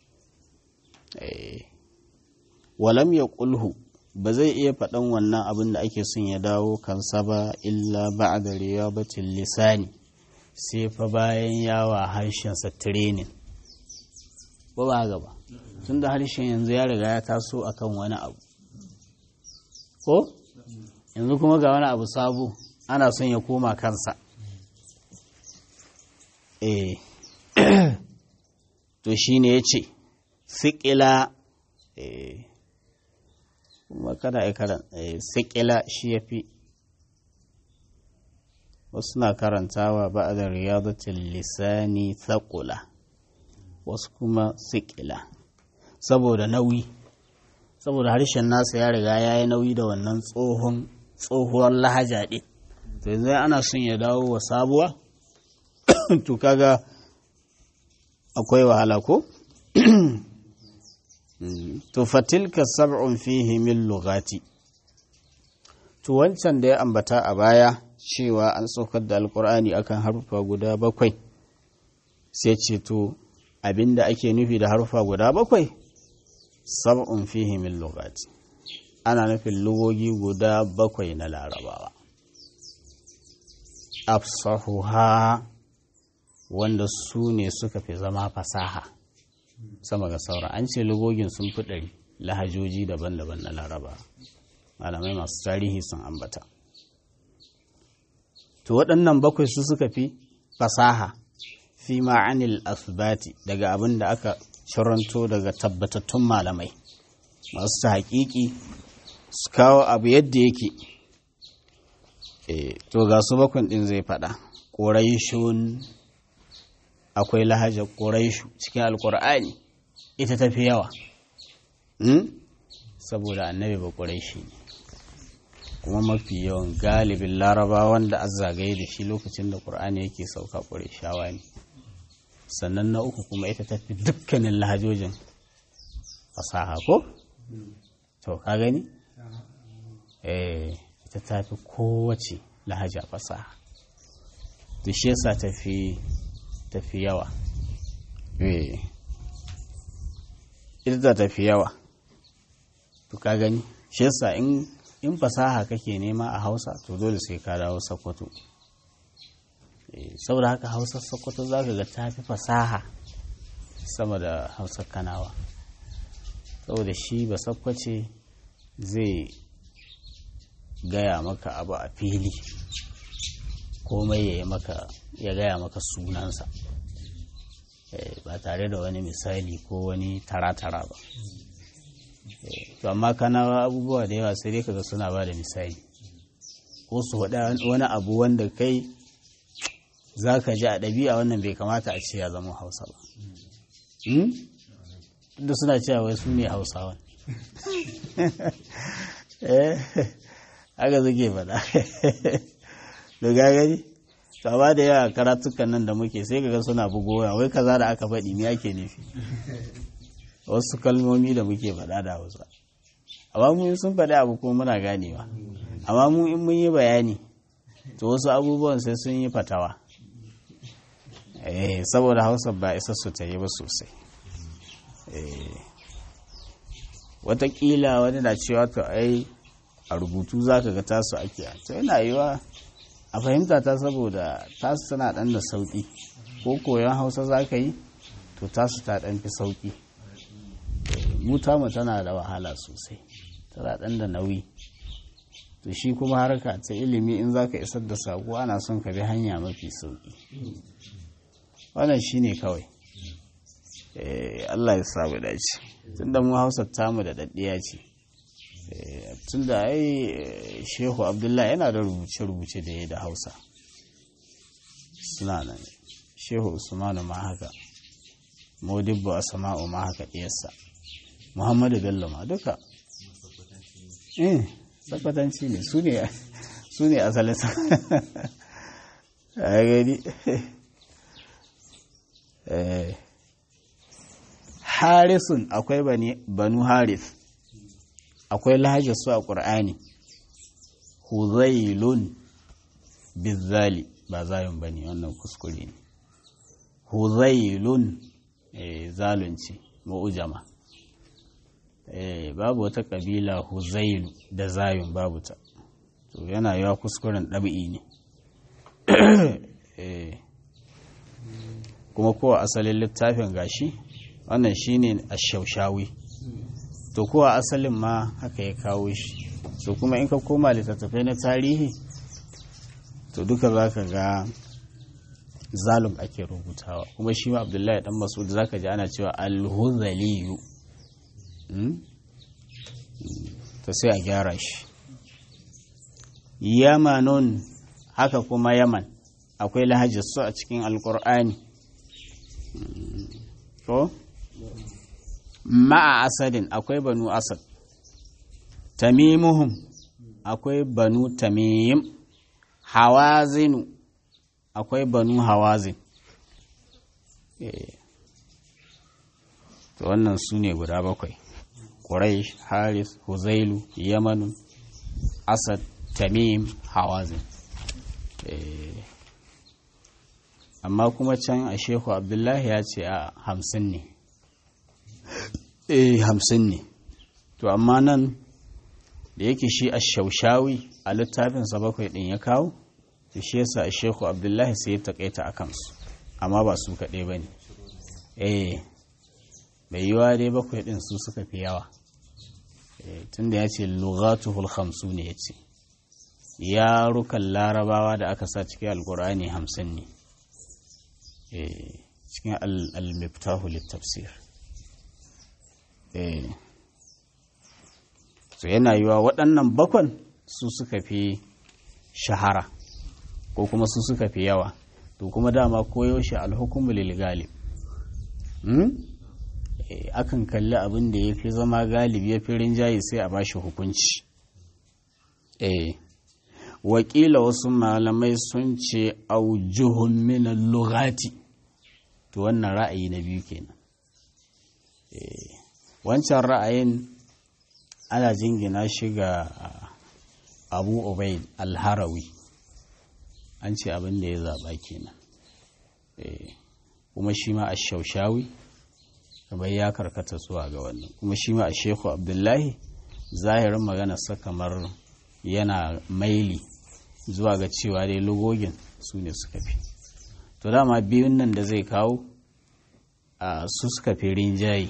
S1: walam ya ƙulhu ba zai iya faɗan wannan abin da ake son ya dawo kansa ba illa ba a gare ya batin lisani sai fa bayan yawa harshensa training ba ba gaba tun da harshen yanzu ya riga ya taso akan wani abu ko yanzu kuma ga wani abu sabo ana son ya koma kansa eh to shi ne ya ce sikila kuma kada ya karan sikila shi ya fi wasu na karantawa ba da riyadatul lisani thaqula wasu kuma sikila saboda nauyi saboda harshen nasa ya riga ya yi nauyi da wannan tsohon tsohuwar lahaja ɗin to yanzu ana son ya dawo wa sabuwa to kaga akwai wahala ko to fatilka sab'un fihi min lugati to wancan da ya ambata a baya cewa an saukar da alkur'ani akan harufa guda bakwai sai ce to abinda ake nufi da harufa guda bakwai sab'un fihi min lugati ana nufin lugogi guda bakwai na larabawa afsahuha wanda su ne suka fi zama fasaha sama ga saura an ce lugogin sun fi ɗari lahajoji daban-daban na laraba malamai masu tarihi sun ambata to waɗannan bakwai su suka fi fasaha fi ma'anil asbati daga abin da aka ciranto daga tabbatattun malamai masu ta haƙiƙi su kawo abu yadda yake to ga su bakwai ɗin zai faɗa ƙoraishun akwai lahajar ƙoraishu cikin alƙur'ani ita tafi yawa saboda annabi ba ƙoraishi ne kuma mafi yawan galibin laraba wanda an zagaye da shi lokacin da ƙur'ani yake sauka ƙoraishawa ne sannan na uku kuma ita tafi dukkanin lahajojin fasaha ko? to ka gani? eh ita tafi kowace lahaja fasaha da shi yasa tafi tafi yawa eh ita tafi yawa to ka gani shi yasa in in fasaha kake nema a hausa to dole sai ka dawo sokoto saboda haka hausar sokoto za ka ga ta fi fasaha sama da hausar kanawa saboda shi ba sakwace zai gaya maka abu a fili komai ya maka ya gaya maka sunansa ba tare da wani misali ko wani tara-tara ba to amma kana abubuwa da yawa sai dai kaga suna ba da misali ko su faɗa wani abu wanda kai za ka ji a ɗabi'a wannan bai kamata a ce ya zama hausa ba da suna cewa wai su ne hausawan haka suke faɗa da gagari ba da yawa karatukan nan da muke sai kaga suna bugowa wai kaza da aka faɗi me ake nufi wasu kalmomi da muke faɗa da hausa amma mu sun faɗi abu kuma muna ganewa amma mu in mun yi bayani to wasu abubuwan sai sun yi fatawa eh saboda hausa ba isa su ta yi ba sosai watakila wani na cewa to ai a rubutu za ka ga tasu ake to yana yiwa a fahimta ta saboda tasu tana ɗan da sauƙi ko koyon hausa za ka yi to tasu ta ɗan fi sauƙi mu tamu tana da wahala sosai tana ɗan da nauyi to shi kuma harka ta ilimi in za ka isar da saƙo ana son ka bi hanya mafi sauƙi wannan shi ne kawai Allah ya samu dace tun da mu hausa tamu da daɗiya ce tun da ai shehu abdullahi yana da rubuce-rubuce da ya da hausa suna nan shehu usmanu ma haka modibbo a sama'u ma haka ɗiyarsa muhammadu bello ma duka eh tabbatanci ne su ne asalin sa a gani harisun akwai banu haris akwai lahajar su a ƙur'ani huzailun bizali ba zayun ba ne wannan kuskure ne huzailun zalunci ma'ujama babu wata ƙabila huzailu da zayun babu ta to yana yawa kuskuren ɗabi'i ne kuma kowa asalin littafin gashi wannan shine ashaushawi to kowa asalin ma haka ya kawo shi so kuma in ka koma littattafai na tarihi to duka za ka ga zalum ake rubutawa kuma shi ma abdullahi dan masud za ka ji ana cewa alhuzaliyu to sai a gyara shi yamanun haka kuma yaman akwai lahajar su a cikin alkur'ani ko ma'a asadin akwai banu asad tamimuhum akwai banu tamim hawazinu akwai banu hawazin to wannan su ne guda bakwai ƙurai haris huzailu yamanu asad tamim hawazin amma kuma can a shehu abdullahi ya ce a hamsin ne eh hamsin ne to amma nan da yake shi a shaushawi a littafinsa bakwai ɗin ya kawo da shi yasa a shehu abdullahi sai ya taƙaita a kansu amma ba su kaɗai ba ne eh bai yiwa dai bakwai ɗin su suka fi yawa tun da ya ce lugatuhul hamsu ne ya ce yarukan larabawa da aka sa cikin alkur'ani hamsin ne cikin al-miftahu littafsir so yana yiwa waɗannan bakwan su suka fi shahara ko kuma su suka fi yawa to kuma dama koyaushe alhukumu lil galib akan kalli abin da ya fi zama galibi ya fi rinjaye sai a bashi hukunci eh wakila wasu malamai sun ce aujuhun minan lugati to wannan ra'ayi na biyu kenan wancan ra'ayin ana jingina shi ga abu obaid alharawi an ce abin da ya zaɓa kenan kuma shi ma a shaushawi kamar ya karkata zuwa ga wannan kuma shi ma a sheku abdullahi zahirin maganarsa kamar yana maili zuwa ga cewa dai lugogin su ne suka fi to dama biyun nan da zai kawo a su suka fi rinjaye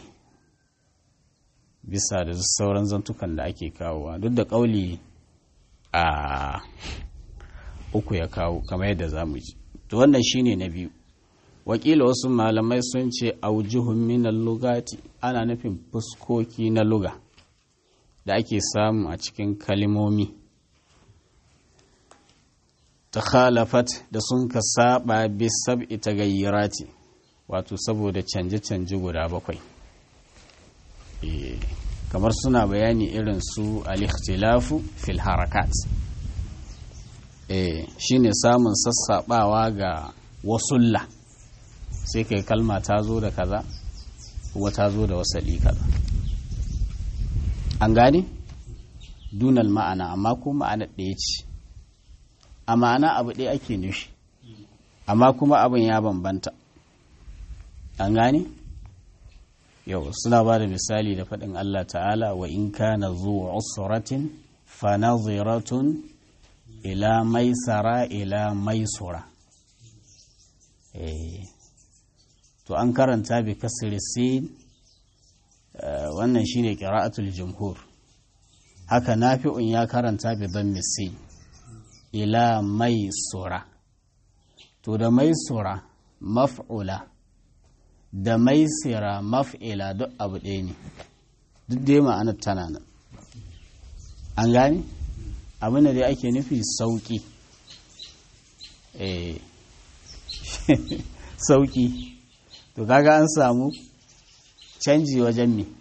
S1: bisa da sauran zantukan da ake kawowa duk da ƙauli a uku ya kawo kamar yadda za mu ji to wannan shine na biyu wakila wasu malamai sun ce aujuhun minal lugati ana nufin fuskoki na luga da ake samu a cikin kalimomi ta khalafat da sun ka saba bisab ita gayyarati wato saboda canje-canje guda bakwai kamar suna bayani irin su al-ikhtilafu fil harakat shine samun sassabawa ga wasulla sai kai kalma ta zo da kaza kuma ta zo da wasali kaza an gane dunal ma'ana amma ko ma'ana ɗaya ce a ma'ana abu ɗaya ake nufi amma kuma abin ya bambanta an gane yau suna ba da misali da faɗin Allah ta'ala wa in kana zuwa usratin fa naziratun ila maisara ila maisura to an karanta bi kasri sin wannan shine qira'atul jumhur haka nafi'un ya karanta bi dhammi sin ila maisura to da maisura maf'ula da maisira maf'ila duk abu ɗaya ne duk dai ma'anar tana nan an gane abin da dai ake nufi sauƙi sauƙi to kaga an samu canji wajen me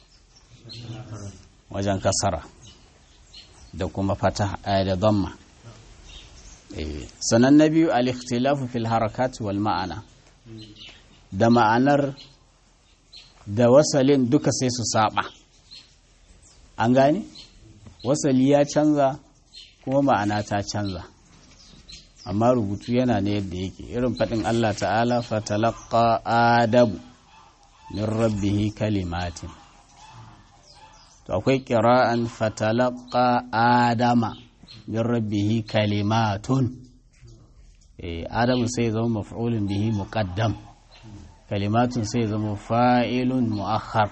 S1: wajen kasara da kuma fata da damma sannan na biyu al-ikhtilafu fil harakat wal ma'ana da ma'anar da wasalin duka sai su saba an gane wasali ya canza kuma ma'ana ta canza amma rubutu yana ne yadda yake irin faɗin Allah ta'ala fatalaqqa adamu min rabbihi kalimatin to akwai ƙira'an fatalaqqa adama min rabbihi kalimatun eh adamu sai zama maf'ulun bihi muqaddam kalimatun sai zama fa'ilun mu'akhar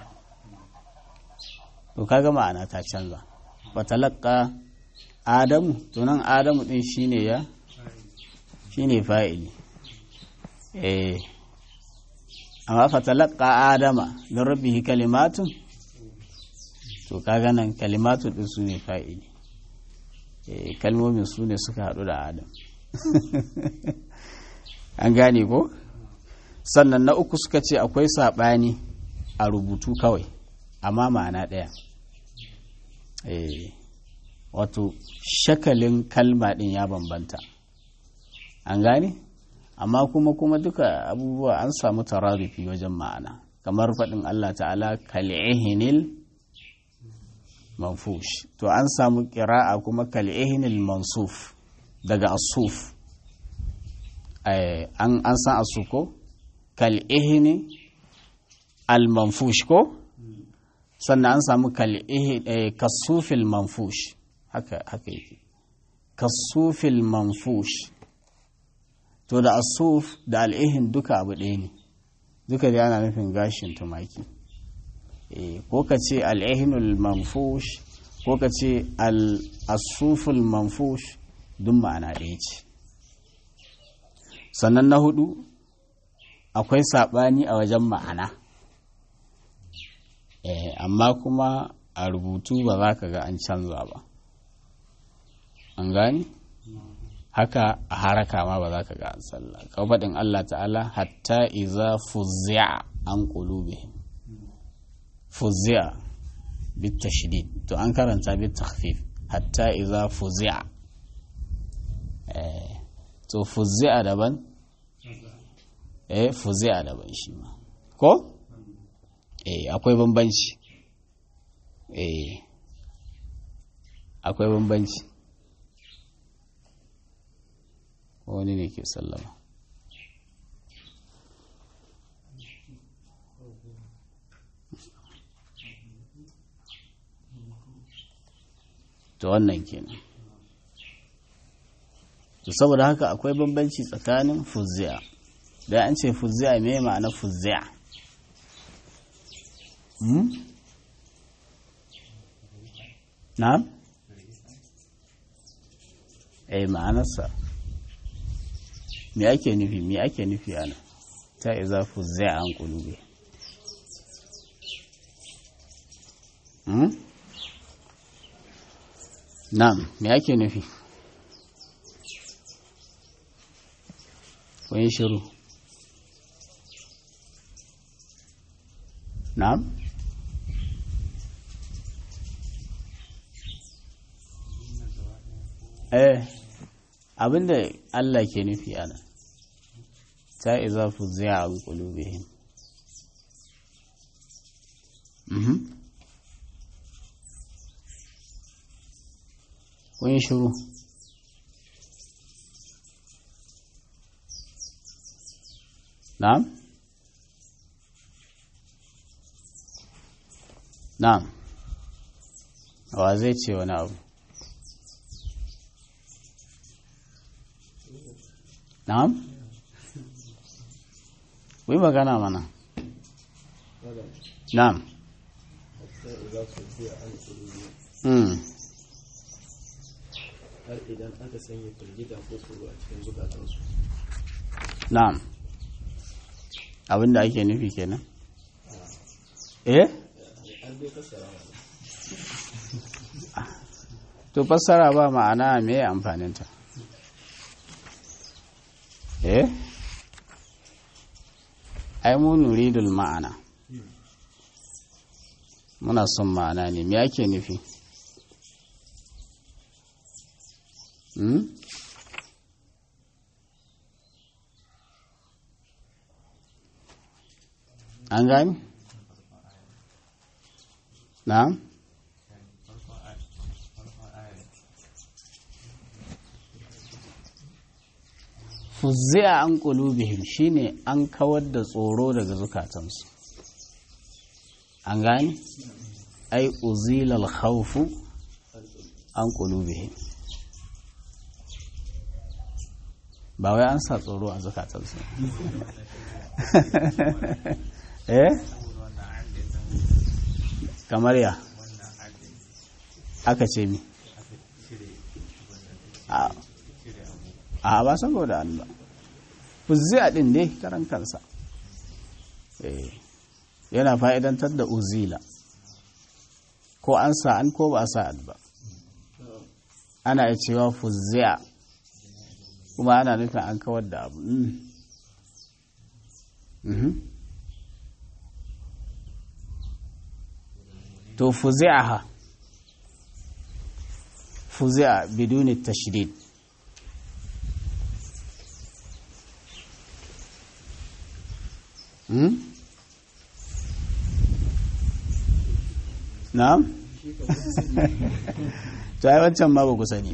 S1: to kaga ma'ana ta canza fatalaqqa adamu to nan adamu din shine ya shine fa'ili eh amma fatalaqqa adama min rabbihi kalimatun to kaga nan kalimatu din su ne fa'ili eh kalmomin su ne suka haɗu da adam an gane ko sannan na uku suka ce akwai saɓani a rubutu kawai amma ma'ana ɗaya eh wato shakalin kalma ɗin ya bambanta an gane amma kuma kuma duka abubuwa an samu tararufi wajen ma'ana kamar faɗin Allah ta'ala kal'ihinil manfush to an samu ƙira'a kuma kal'ihinil mansuf daga asuf an san asu ko kal'ihini al-manfush ko sannan an samu kasufil manfush haka haka yake kasufil manfush to da asuf da al'ihin duka abu ɗaya ne duka da ana nufin gashin tumaki ko ka ce al'ihinul manfush ko ka ce al'asuful manfush duk ma'ana ɗaya ce sannan na hudu akwai saɓani a wajen ma'ana amma kuma a rubutu ba za ka ga an canza ba an gani haka a haraka ma ba za ka ga an sallah kawai faɗin Allah ta'ala hatta iza fuzzi'a an qulubihim fuzzi'a bit tashdid to an karanta bit takhfif hatta iza fuzzi'a eh to fuzzi'a daban eh fuzzi'a daban shi ma ko eh akwai bambanci eh akwai bambanci wani ne ke sallama to wannan kenan to saboda haka akwai bambanci tsakanin fuzzi'a da an ce fuzzi'a me ma'ana fuzzi'a hmm? na'am eh ma'anarsa me ake nufi me ake nufi ana ta iza fuzza an qulubi hmm? na'am me ake nufi kun yi shiru na'am eh abinda Allah ke nufi ana ta iza fuzza an qulubihim mhm kun yi shiru na'am na'am wa zai ce wani abu na'am wai magana mana na'am hmm
S2: har idan aka sanya firgita ko tsoro a cikin zukatansu
S1: na'am abinda ake nufi kenan eh
S2: an dai fassara wa
S1: to fassara ba ma'ana me amfaninta eh ai mu nuridul ma'ana muna son ma'ana ne me ake nufi hmm? an gani na'am fuzzi'a an qulubihim shine an kawar da tsoro daga zukatansu an gani ai uzilal khawfu an qulubihim ba wai an sa tsoro a zukatansu eh kamar ya aka ce mi a ba saboda an ba fuzzi'a din ne karan kansa yana fa'idantar da uzila ko an sa an ko ba a sa'ad ba ana iya cewa fuzzi'a kuma ana nufin an kawar da abu to fuzi'aha fuzi'a biduni tashdid hmm? na'am to ai wancan ma ba ku sani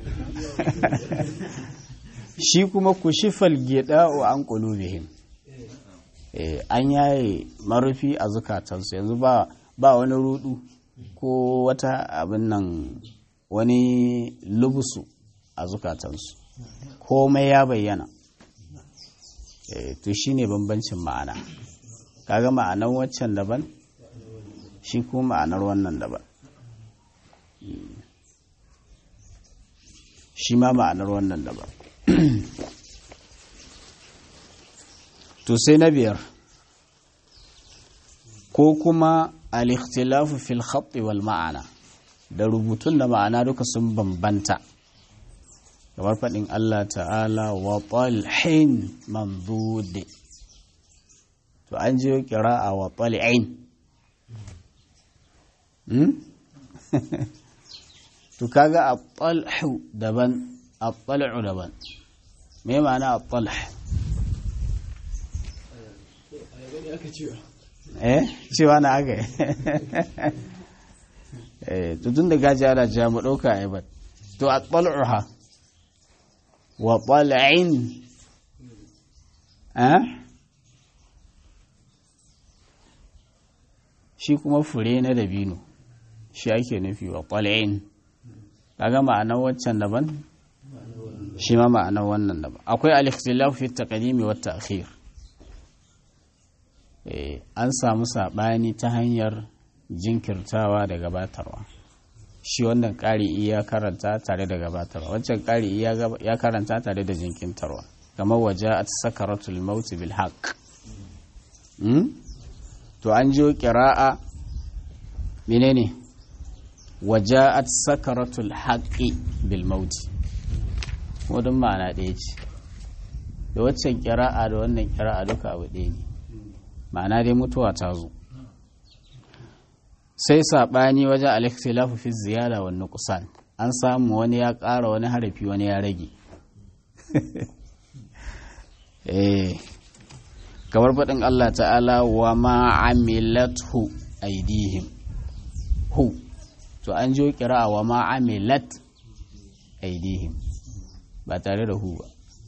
S1: shi kuma ku shifal geda'u an qulubihim eh an yaye marufi a zukatansu yanzu ba ba wani rudu ko wata abin nan wani lubusu a zukatansu komai ya bayyana e, to shi ne bambancin ma'ana kaga ma'anar waccan daban shi kuma ma'anar wannan daban shi ma ma'anar wannan daban to sai na biyar ko kuma al-ikhtilafu fil khatti wal ma'ana da rubutun da ma'ana duka sun bambanta kamar faɗin Allah ta'ala wa talhin mamdud to an jiyo a wa tal'in hmm? to kaga at-talhu daban at-tal'u daban me ma'ana at-talh eh cewa na aka eh to tun da gaji ana cewa mu ɗauka a ba to a ɓal'uha wa ɓal'in eh shi kuma fure na dabino shi ake nufi wa ɓal'in kaga ma'anar waccan daban shi ma ma'anar wannan daban akwai al-ikhtilaf fi taqdimi wa ta'khir an samu saɓani ta hanyar jinkirtawa da gabatarwa shi wannan ƙari iya karanta tare da gabatarwa wancan ƙari ya karanta tare da jinkintarwa kamar waje a sakaratul mauti bil haq to an jiyo ƙira'a menene waja'at sakaratul haqqi bil mauti wadun ma'ana ɗaya ce da waccan ƙira'a da wannan ƙira'a duka abu ɗaya ne ma'ana dai mutuwa ta zo sai saɓani wajen alikhtilafu fi ziyara wa nuqsan an samu wani ya ƙara wani harafi wani ya rage eh kamar faɗin Allah ta'ala wa ma'amilathu aidihim hu to an jo kira wa ma'amilat aidihim ba tare da hu ba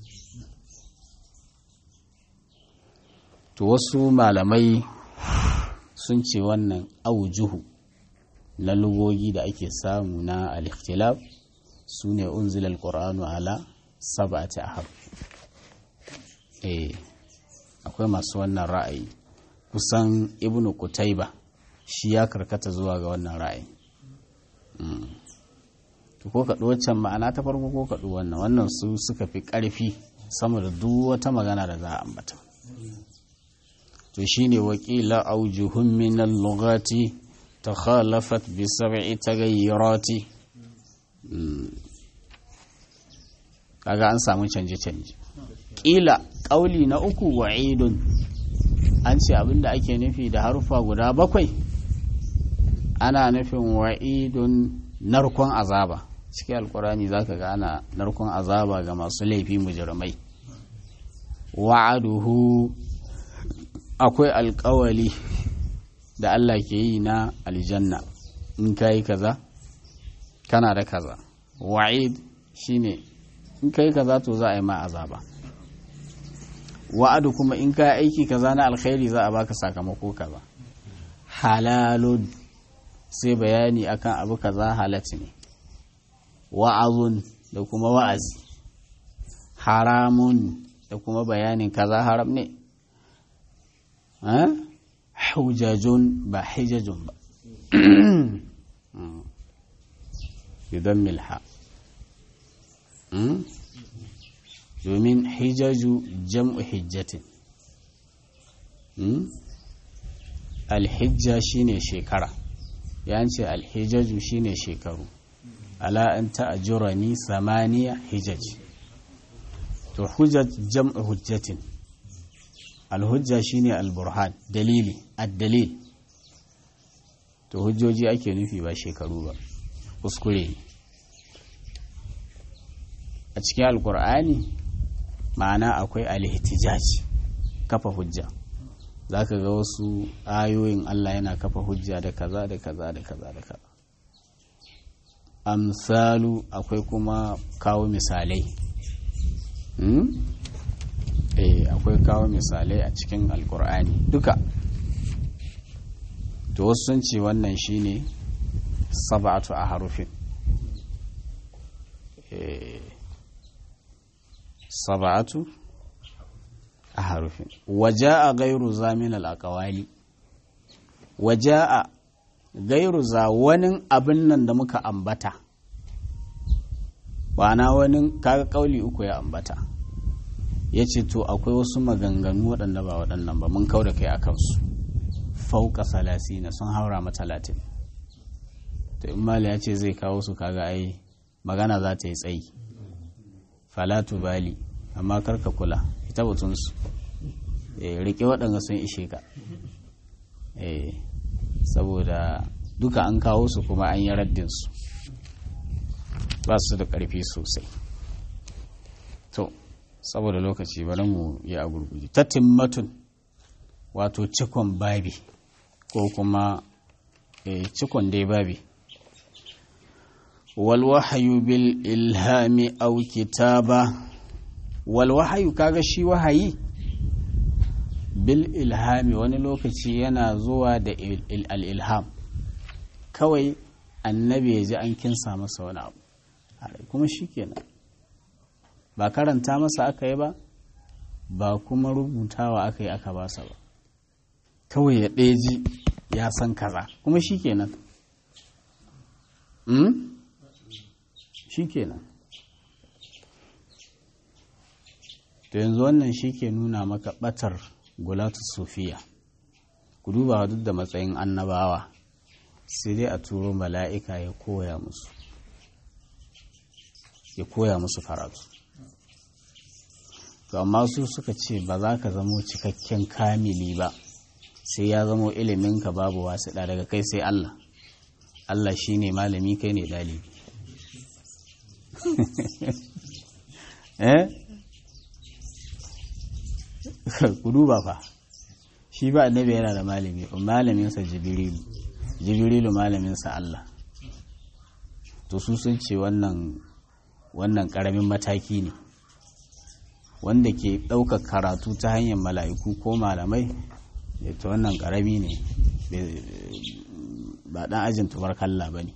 S1: to wasu malamai sun ce wannan aujuhu na lugogi da ake samu na al-ikhtilaf su ne unzila al-qur'anu ala sab'ati ahab eh akwai masu wannan ra'ayi kusan ibnu kutaiba shi ya karkata zuwa ga wannan ra'ayi to ko kaɗu waccan ma'ana ta farko ko kaɗu wannan wannan su suka fi ƙarfi sama da duk wata magana da za a ambata to shine wakila aujuhum min al-lughati takhalafat bi sab'i taghayyurati kaga an samu canje canje kila kauli na uku wa'idun an ce abinda ake nufi da harufa guda bakwai ana nufin wa'idun narkon azaba cikin alkurani zaka ga ana narkon azaba ga masu laifi mujirmai wa'aduhu akwai alkawali da Allah ke yi na aljanna in ka yi kaza kana da kaza wa'id shine in ka yi kaza to za a yi ma azaba wa'adu kuma in ka aiki kaza na alkhairi za a baka sakamako kaza halalun sai bayani akan abu kaza halat ne wa'azun da kuma wa'azi haramun da kuma bayanin kaza haram ne hujajun ba hijajun ba idan milha domin hijaju jam'u hijjatin alhijja shine shekara ya ce alhijaju shine shekaru ala an ta'ajurani samaniya hijaj to hujjat jam'u hujjatin alhujja shine alburhan dalili ad-dalil to hujjoji ake nufi ba shekaru ba kuskure a cikin alkur'ani ma'ana akwai alhihtijaj kafa hujja za ka ga wasu ayoyin Allah yana kafa hujja da kaza da kaza da kaza da kaza amsalu akwai kuma kawo misalai eh akwai kawo misalai a cikin alkur'ani duka to wasu sun ce wannan shine sab'atu a harufin sab'atu a harufin waja'a gairu zamin al'aqawali waja'a gairu za wani abin nan da muka ambata ba na wani kaga kauli uku ya ambata ya ce to akwai wasu maganganu waɗanda ba waɗannan ba mun kau da kai a kansu fauka salasina sun haura ma talatin to in mali ya ce zai kawo su kaga ai magana za ta yi tsayi falatu bali amma karka kula ita batunsu rike waɗanda sun ishe ka saboda duka an kawo su kuma an yi raddinsu ba su da ƙarfi sosai to saboda lokaci bari mu yi a gurguje ta timmatun wato cikon babi ko kuma cikon dai babi walwahayu bil ilhami au kitaba walwahayu kaga shi wahayi bil ilhami wani lokaci yana zuwa da al-ilham kawai annabi ya ji an kinsa masa wani abu kuma shi kenan ba karanta masa aka yi ba ba kuma rubutawa aka yi aka basa ba kawai ya ɗeji ya san kaza kuma shi kenan shi kenan to yanzu wannan shi ke nuna maka ɓatar gulatu sufiya ku duba duk da matsayin annabawa sai dai a turo mala'ika ya koya musu ya koya musu karatu to amma su suka ce ba za ka zamo cikakken kamili ba sai ya zamo iliminka babu wasu daga kai sai Allah Allah shi ne malami kai ne ɗalibi eh ku duba fa shi ba annabi yana da malami malaminsa jibrilu jibrilu malaminsa Allah to su sun ce wannan wannan ƙaramin mataki ne wanda ke ɗaukar karatu ta hanyar mala'iku ko malamai ta wannan ƙarami ne ba ɗan ajin tubarkalla ba ne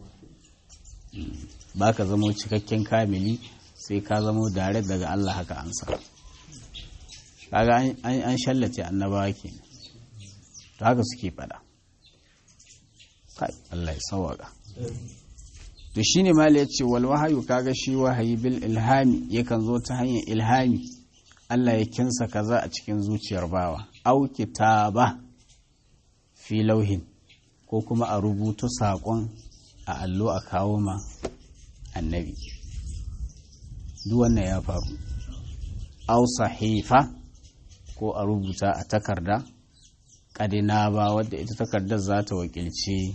S1: ba ka zamo cikakken kamili sai ka zamo dare daga Allah haka ansa kaga an shallace annabawa ke to haka suke fada kai Allah ya sawaka to shine mali yace wal wahayu kaga shi wahayi bil ilhami yakan zo ta hanyar ilhami Allah ya kinsa kaza a cikin zuciyar bawa au kitaba fi lauhin ko kuma a rubuta saƙon a allo a kawo ma annabi duk wannan ya faru au sahifa ko a rubuta a takarda ƙadina ba wadda ita takardar za ta wakilci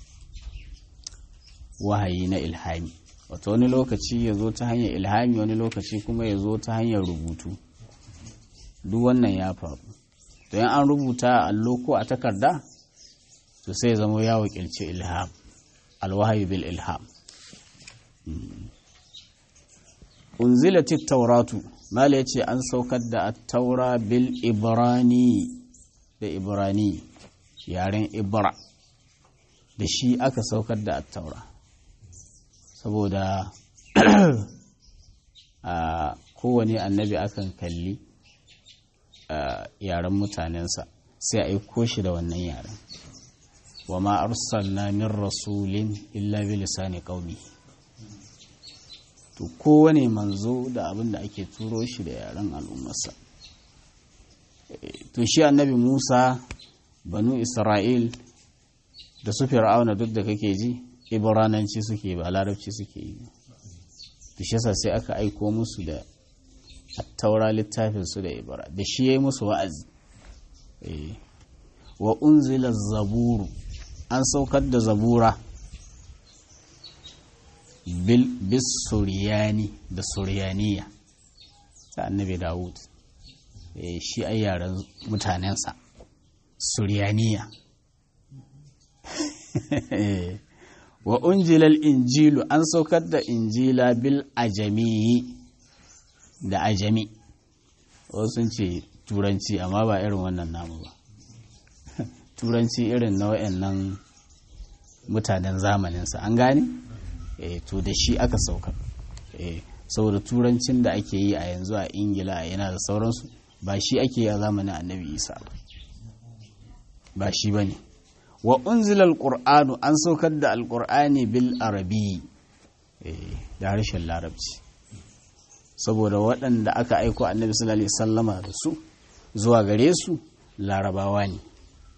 S1: wahayi na ilhami wata wani lokaci ya zo ta hanyar ilhami wani lokaci kuma ya zo ta hanyar rubutu duk wannan ya faru to yan an rubuta a allo ko a takarda to sai zama ya wakilci ilham alwahayi bil ilham unzilatit tauratu mala yace an saukar da taura bil ibrani da ibrani yaren ibra da shi aka saukar da taura saboda a kowane annabi akan kalli yaren mutanensa sai a aiko shi da wannan yaren wa ma arsalna min rasulin illa bi lisani qaumi to kowane manzo da abin da ake turo shi da yaren al'ummarsa to shi annabi Musa banu Isra'il da su fir'auna duk da kake ji ibrananci suke ba larabci suke yi to shi yasa sai aka aiko musu da taura littafin su da ibra da shi yayi musu wa'azi wa unzila zaburu an saukar da zabura bis suriyani da suriyaniya ta annabi dawud shi ai yaren mutanensa suriyaniya wa unjilal injilu an saukar da injila bil ajami da ajami wasu ce turanci amma ba irin wannan namu ba turanci irin na nan mutanen zamaninsa an gane? e, to da shi aka saukar e, saboda turancin da ake yi a yanzu a ingila a yana da sauransu ba shi ake yi a zamanin annabi isa ba shi ba ne wa unzila alqur'anu an saukar da alqur'ani bil arabi da harshen larabci saboda waɗanda aka aiko annabi sallallahu alaihi sallama da su zuwa gare su larabawa ne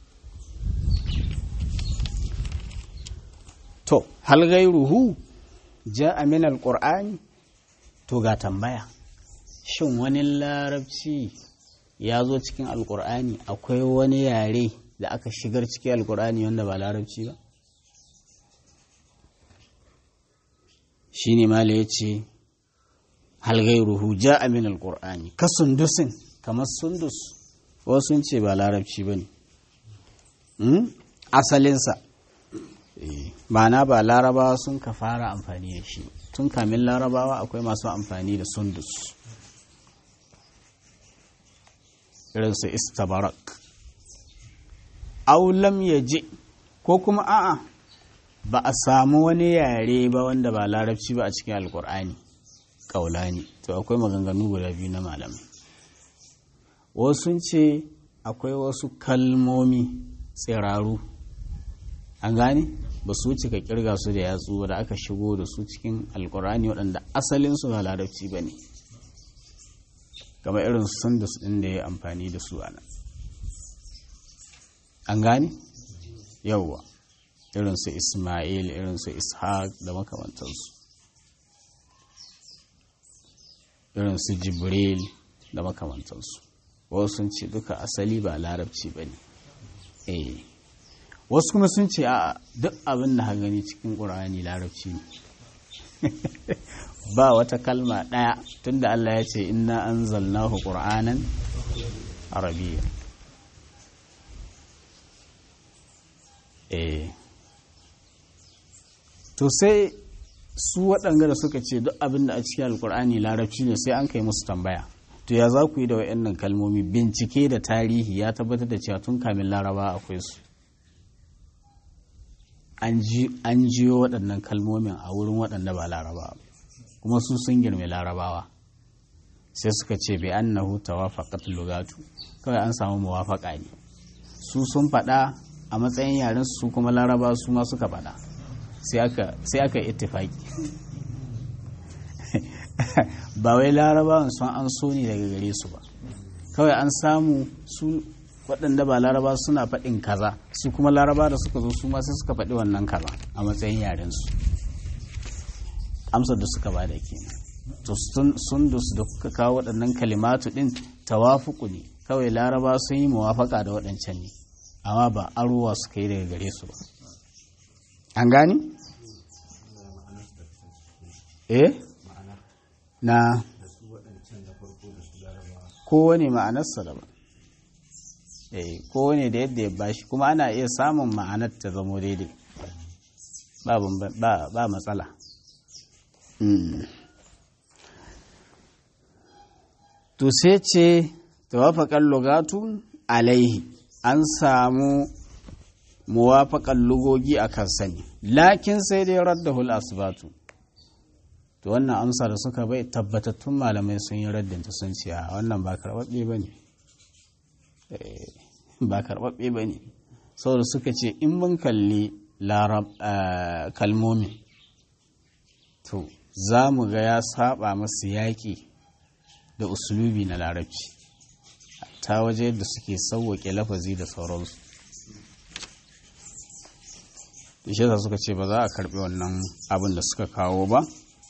S1: to hal gairuhu ja'a min alqur'ani to ga tambaya shin wani larabci ya zo cikin alqur'ani akwai wani yare da aka shigar cikin alqur'ani wanda ba larabci ba shine mala yace hal gairuhu ja'a min alqur'ani ka sundusin kamar sundus wasu sun ce ba larabci bane asalinsa ma'ana ba larabawa sun ka fara amfani da shi tun kamin larabawa akwai masu amfani da sundus irinsu istabarak aulam ya je ko kuma a'a ba a samu wani yare ba wanda ba larabci ba a cikin alkur'ani ƙaulani to akwai maganganu guda biyu na malamai wasu ce akwai wasu kalmomi tsiraru an gane ba su wuce ka kirga su da yatsu da aka shigo da su cikin alkur'ani waɗanda asalinsu ba larabci ba ne kamar irin sundus ɗin da ya amfani da su ana an gane yauwa irinsu ismail irinsu ishaq da makamantansu irinsu jibril da makamantansu wasu sun ce duka asali ba larabci ba ne eh wasu kuma sun ce a duk abin da gani cikin ƙur'ani larabci ne ba wata kalma ɗaya tunda Allah ya ce inna an zalnahu ƙur'anan arabiya eh to sai su waɗanga da suka ce duk abin da a cikin alkur'ani larabci ne sai an kai musu tambaya to ya za ku yi da waɗannan kalmomi bincike da tarihi ya tabbatar da cewa tun kamin laraba akwai su an jiyo waɗannan kalmomin a wurin waɗanda ba laraba kuma su sun girme larabawa sai suka ce bai annahu tawafaqat lugatu kawai an samu muwafaqa ne su sun faɗa a matsayin yaren su kuma laraba su ma suka faɗa sai aka ittifaki ba wai larabawan sun an so ne daga gare su ba kawai an samu su waɗanda ba laraba suna faɗin kaza su kuma laraba da suka zo su ma sai suka faɗi wannan kaza a matsayin yaren su amsar da suka bada kenan to sundus da kuka kawo waɗannan kalimatu ɗin tawafuku ne kawai laraba sun yi muwafaka da waɗancan ne amma ba arowa suka yi daga gare su ba an gani? eh na kowane ma'anarsa daban eh kowane da yadda ya bashi kuma ana iya samun ma'anar ta zamo daidai ba matsala to sai ce tawafaƙar lugatu alaihi an samu muwafaƙar lugogi a kan sani lakin sai dai raddahul asbatu to wannan amsa da suka bai tabbatattun malamai sun yi raddinta sun ce a wannan ba karɓaɓɓe ba ne ba karɓaɓɓe ba ne saboda suka ce in mun kalli kalmomin to za mu ga ya saba masu yaƙi da usulubi na larabci ta waje yadda suke sauwaƙe lafazi da sauransu ishe suka ce ba za a karɓi wannan abin da suka kawo ba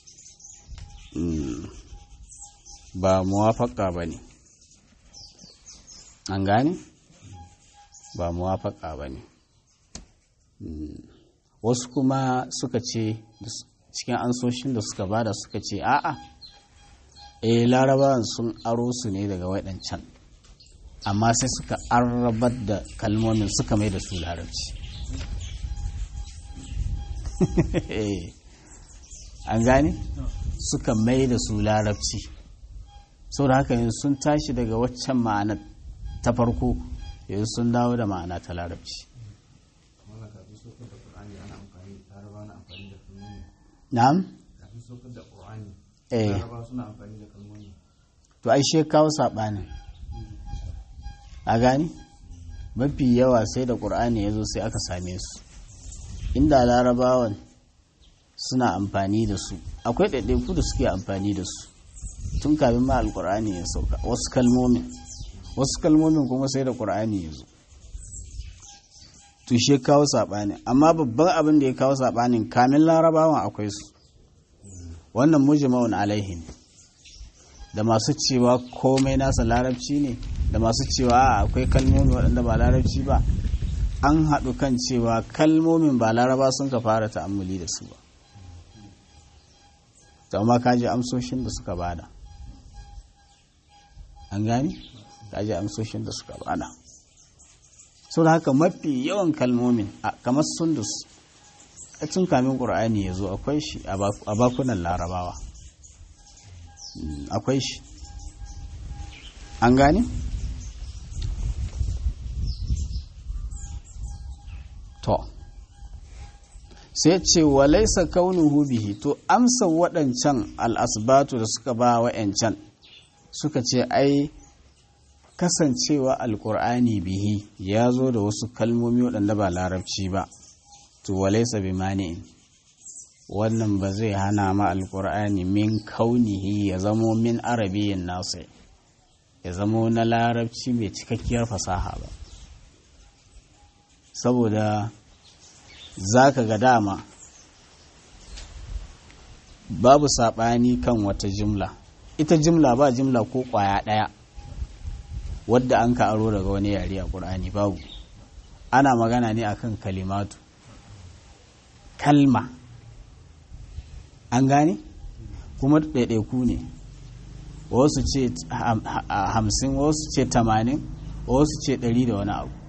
S1: ba muwafaka ba ne an gane ba muwafaka ba ne wasu kuma suka ce cikin ansoshin da suka bada suka ce a'a eh larabawan sun aro su ne daga waɗancan amma sai suka arrabar da kalmomin suka mai da su larabci an gane suka mai da su larabci sau da haka yanzu sun tashi daga waccan ma'ana ta farko yanzu sun dawo da ma'ana ta larabci na'am eh to ai she kawo saɓanin a gani mafi yawa sai da ƙur'ani ya zo sai aka same su inda larabawan suna amfani da su akwai ɗaiɗaiku da suke amfani da su tun kafin ma alƙur'ani ya sauka wasu kalmomin wasu kalmomin kuma sai da ƙur'ani ya zo tushe kawo saɓani amma babban abin da ya kawo saɓanin kamin larabawan akwai su wannan mujma'un alaihi ne da masu cewa komai nasa larabci ne da masu cewa akwai kalmomi waɗanda ba larabci ba an haɗu kan cewa kalmomin ba laraba sun ka fara ta'ammuli da su ba amma kaji amsoshin da suka bada an gani kaji amsoshin da suka bada sau da haka mafi yawan kalmomin kamar sundus a cin kamin ƙur'ani ya zo akwai shi a bakunan larabawa akwai shi an gani to sai ce wa laisa kaunuhu bihi to amsa waɗancan al'asbatu da suka ba wa'yancan suka ce ai kasancewa alkur'ani bihi ya zo da wasu kalmomi waɗanda ba larabci ba to wa laisa bi mani'in wannan ba zai hana ma alkur'ani min kaunihi ya zamo min arabiyin nasu ya zamo na larabci mai cikakkiyar fasaha ba saboda za ka ga dama babu saɓani kan wata jimla ita jimla ba jimla ko ƙwaya ɗaya wadda an ka aro daga wani yare a ƙur'ani babu ana magana ne akan kalimatu kalma an gane kuma ɗaiɗaiku ne wasu ce hamsin wasu ce tamanin wasu ce ɗari da wani abu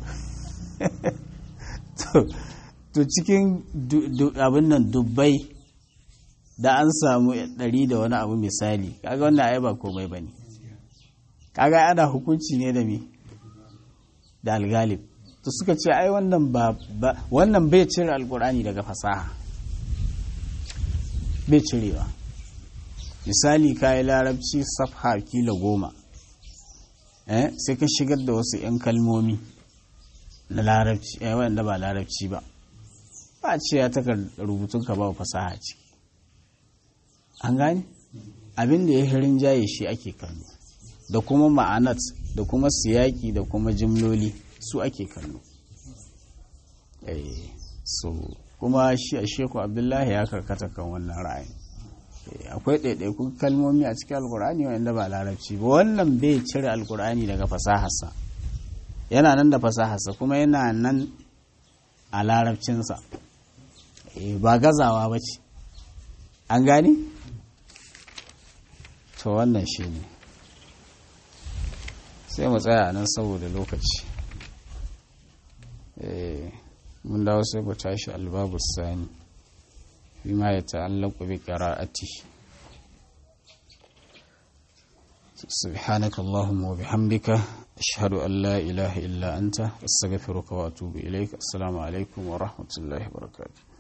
S1: to cikin abin nan dubbai da an samu ɗari da wani abu misali kaga wannan ai ba komai ba ne kaga ana hukunci ne da mi da algalib to suka ce ai wannan ba wannan bai cire alkur'ani daga fasaha bai cirewa misali kayi larabci safha kila goma eh sai ka shigar da wasu 'yan kalmomi na larabci eh wanda ba larabci ba ba ce ya takar rubutun ka ba fasaha ce an gane abin da ya hirin jaye shi ake kallo da kuma ma'anat da kuma siyaki da kuma jimloli su ake kallo eh so kuma shi a sheku abdullahi ya karkata kan wannan ra'ayi akwai ɗaiɗaikun kalmomi a cikin alkur'ani wanda ba larabci ba wannan bai cire alkur'ani daga fasaharsa yana nan da fasaharsa kuma yana nan a larabcinsa ba gazawa ba ce an gani? to wannan shi ne sai mu tsaya nan saboda lokaci mun dawo sai mu tashi albabu sani bima ya ta'allaqu bi qira'ati سبحانك اللهم وبحمدك أشهد أن لا إله إلا أنت أستغفرك وأتوب إليك السلام عليكم ورحمة الله وبركاته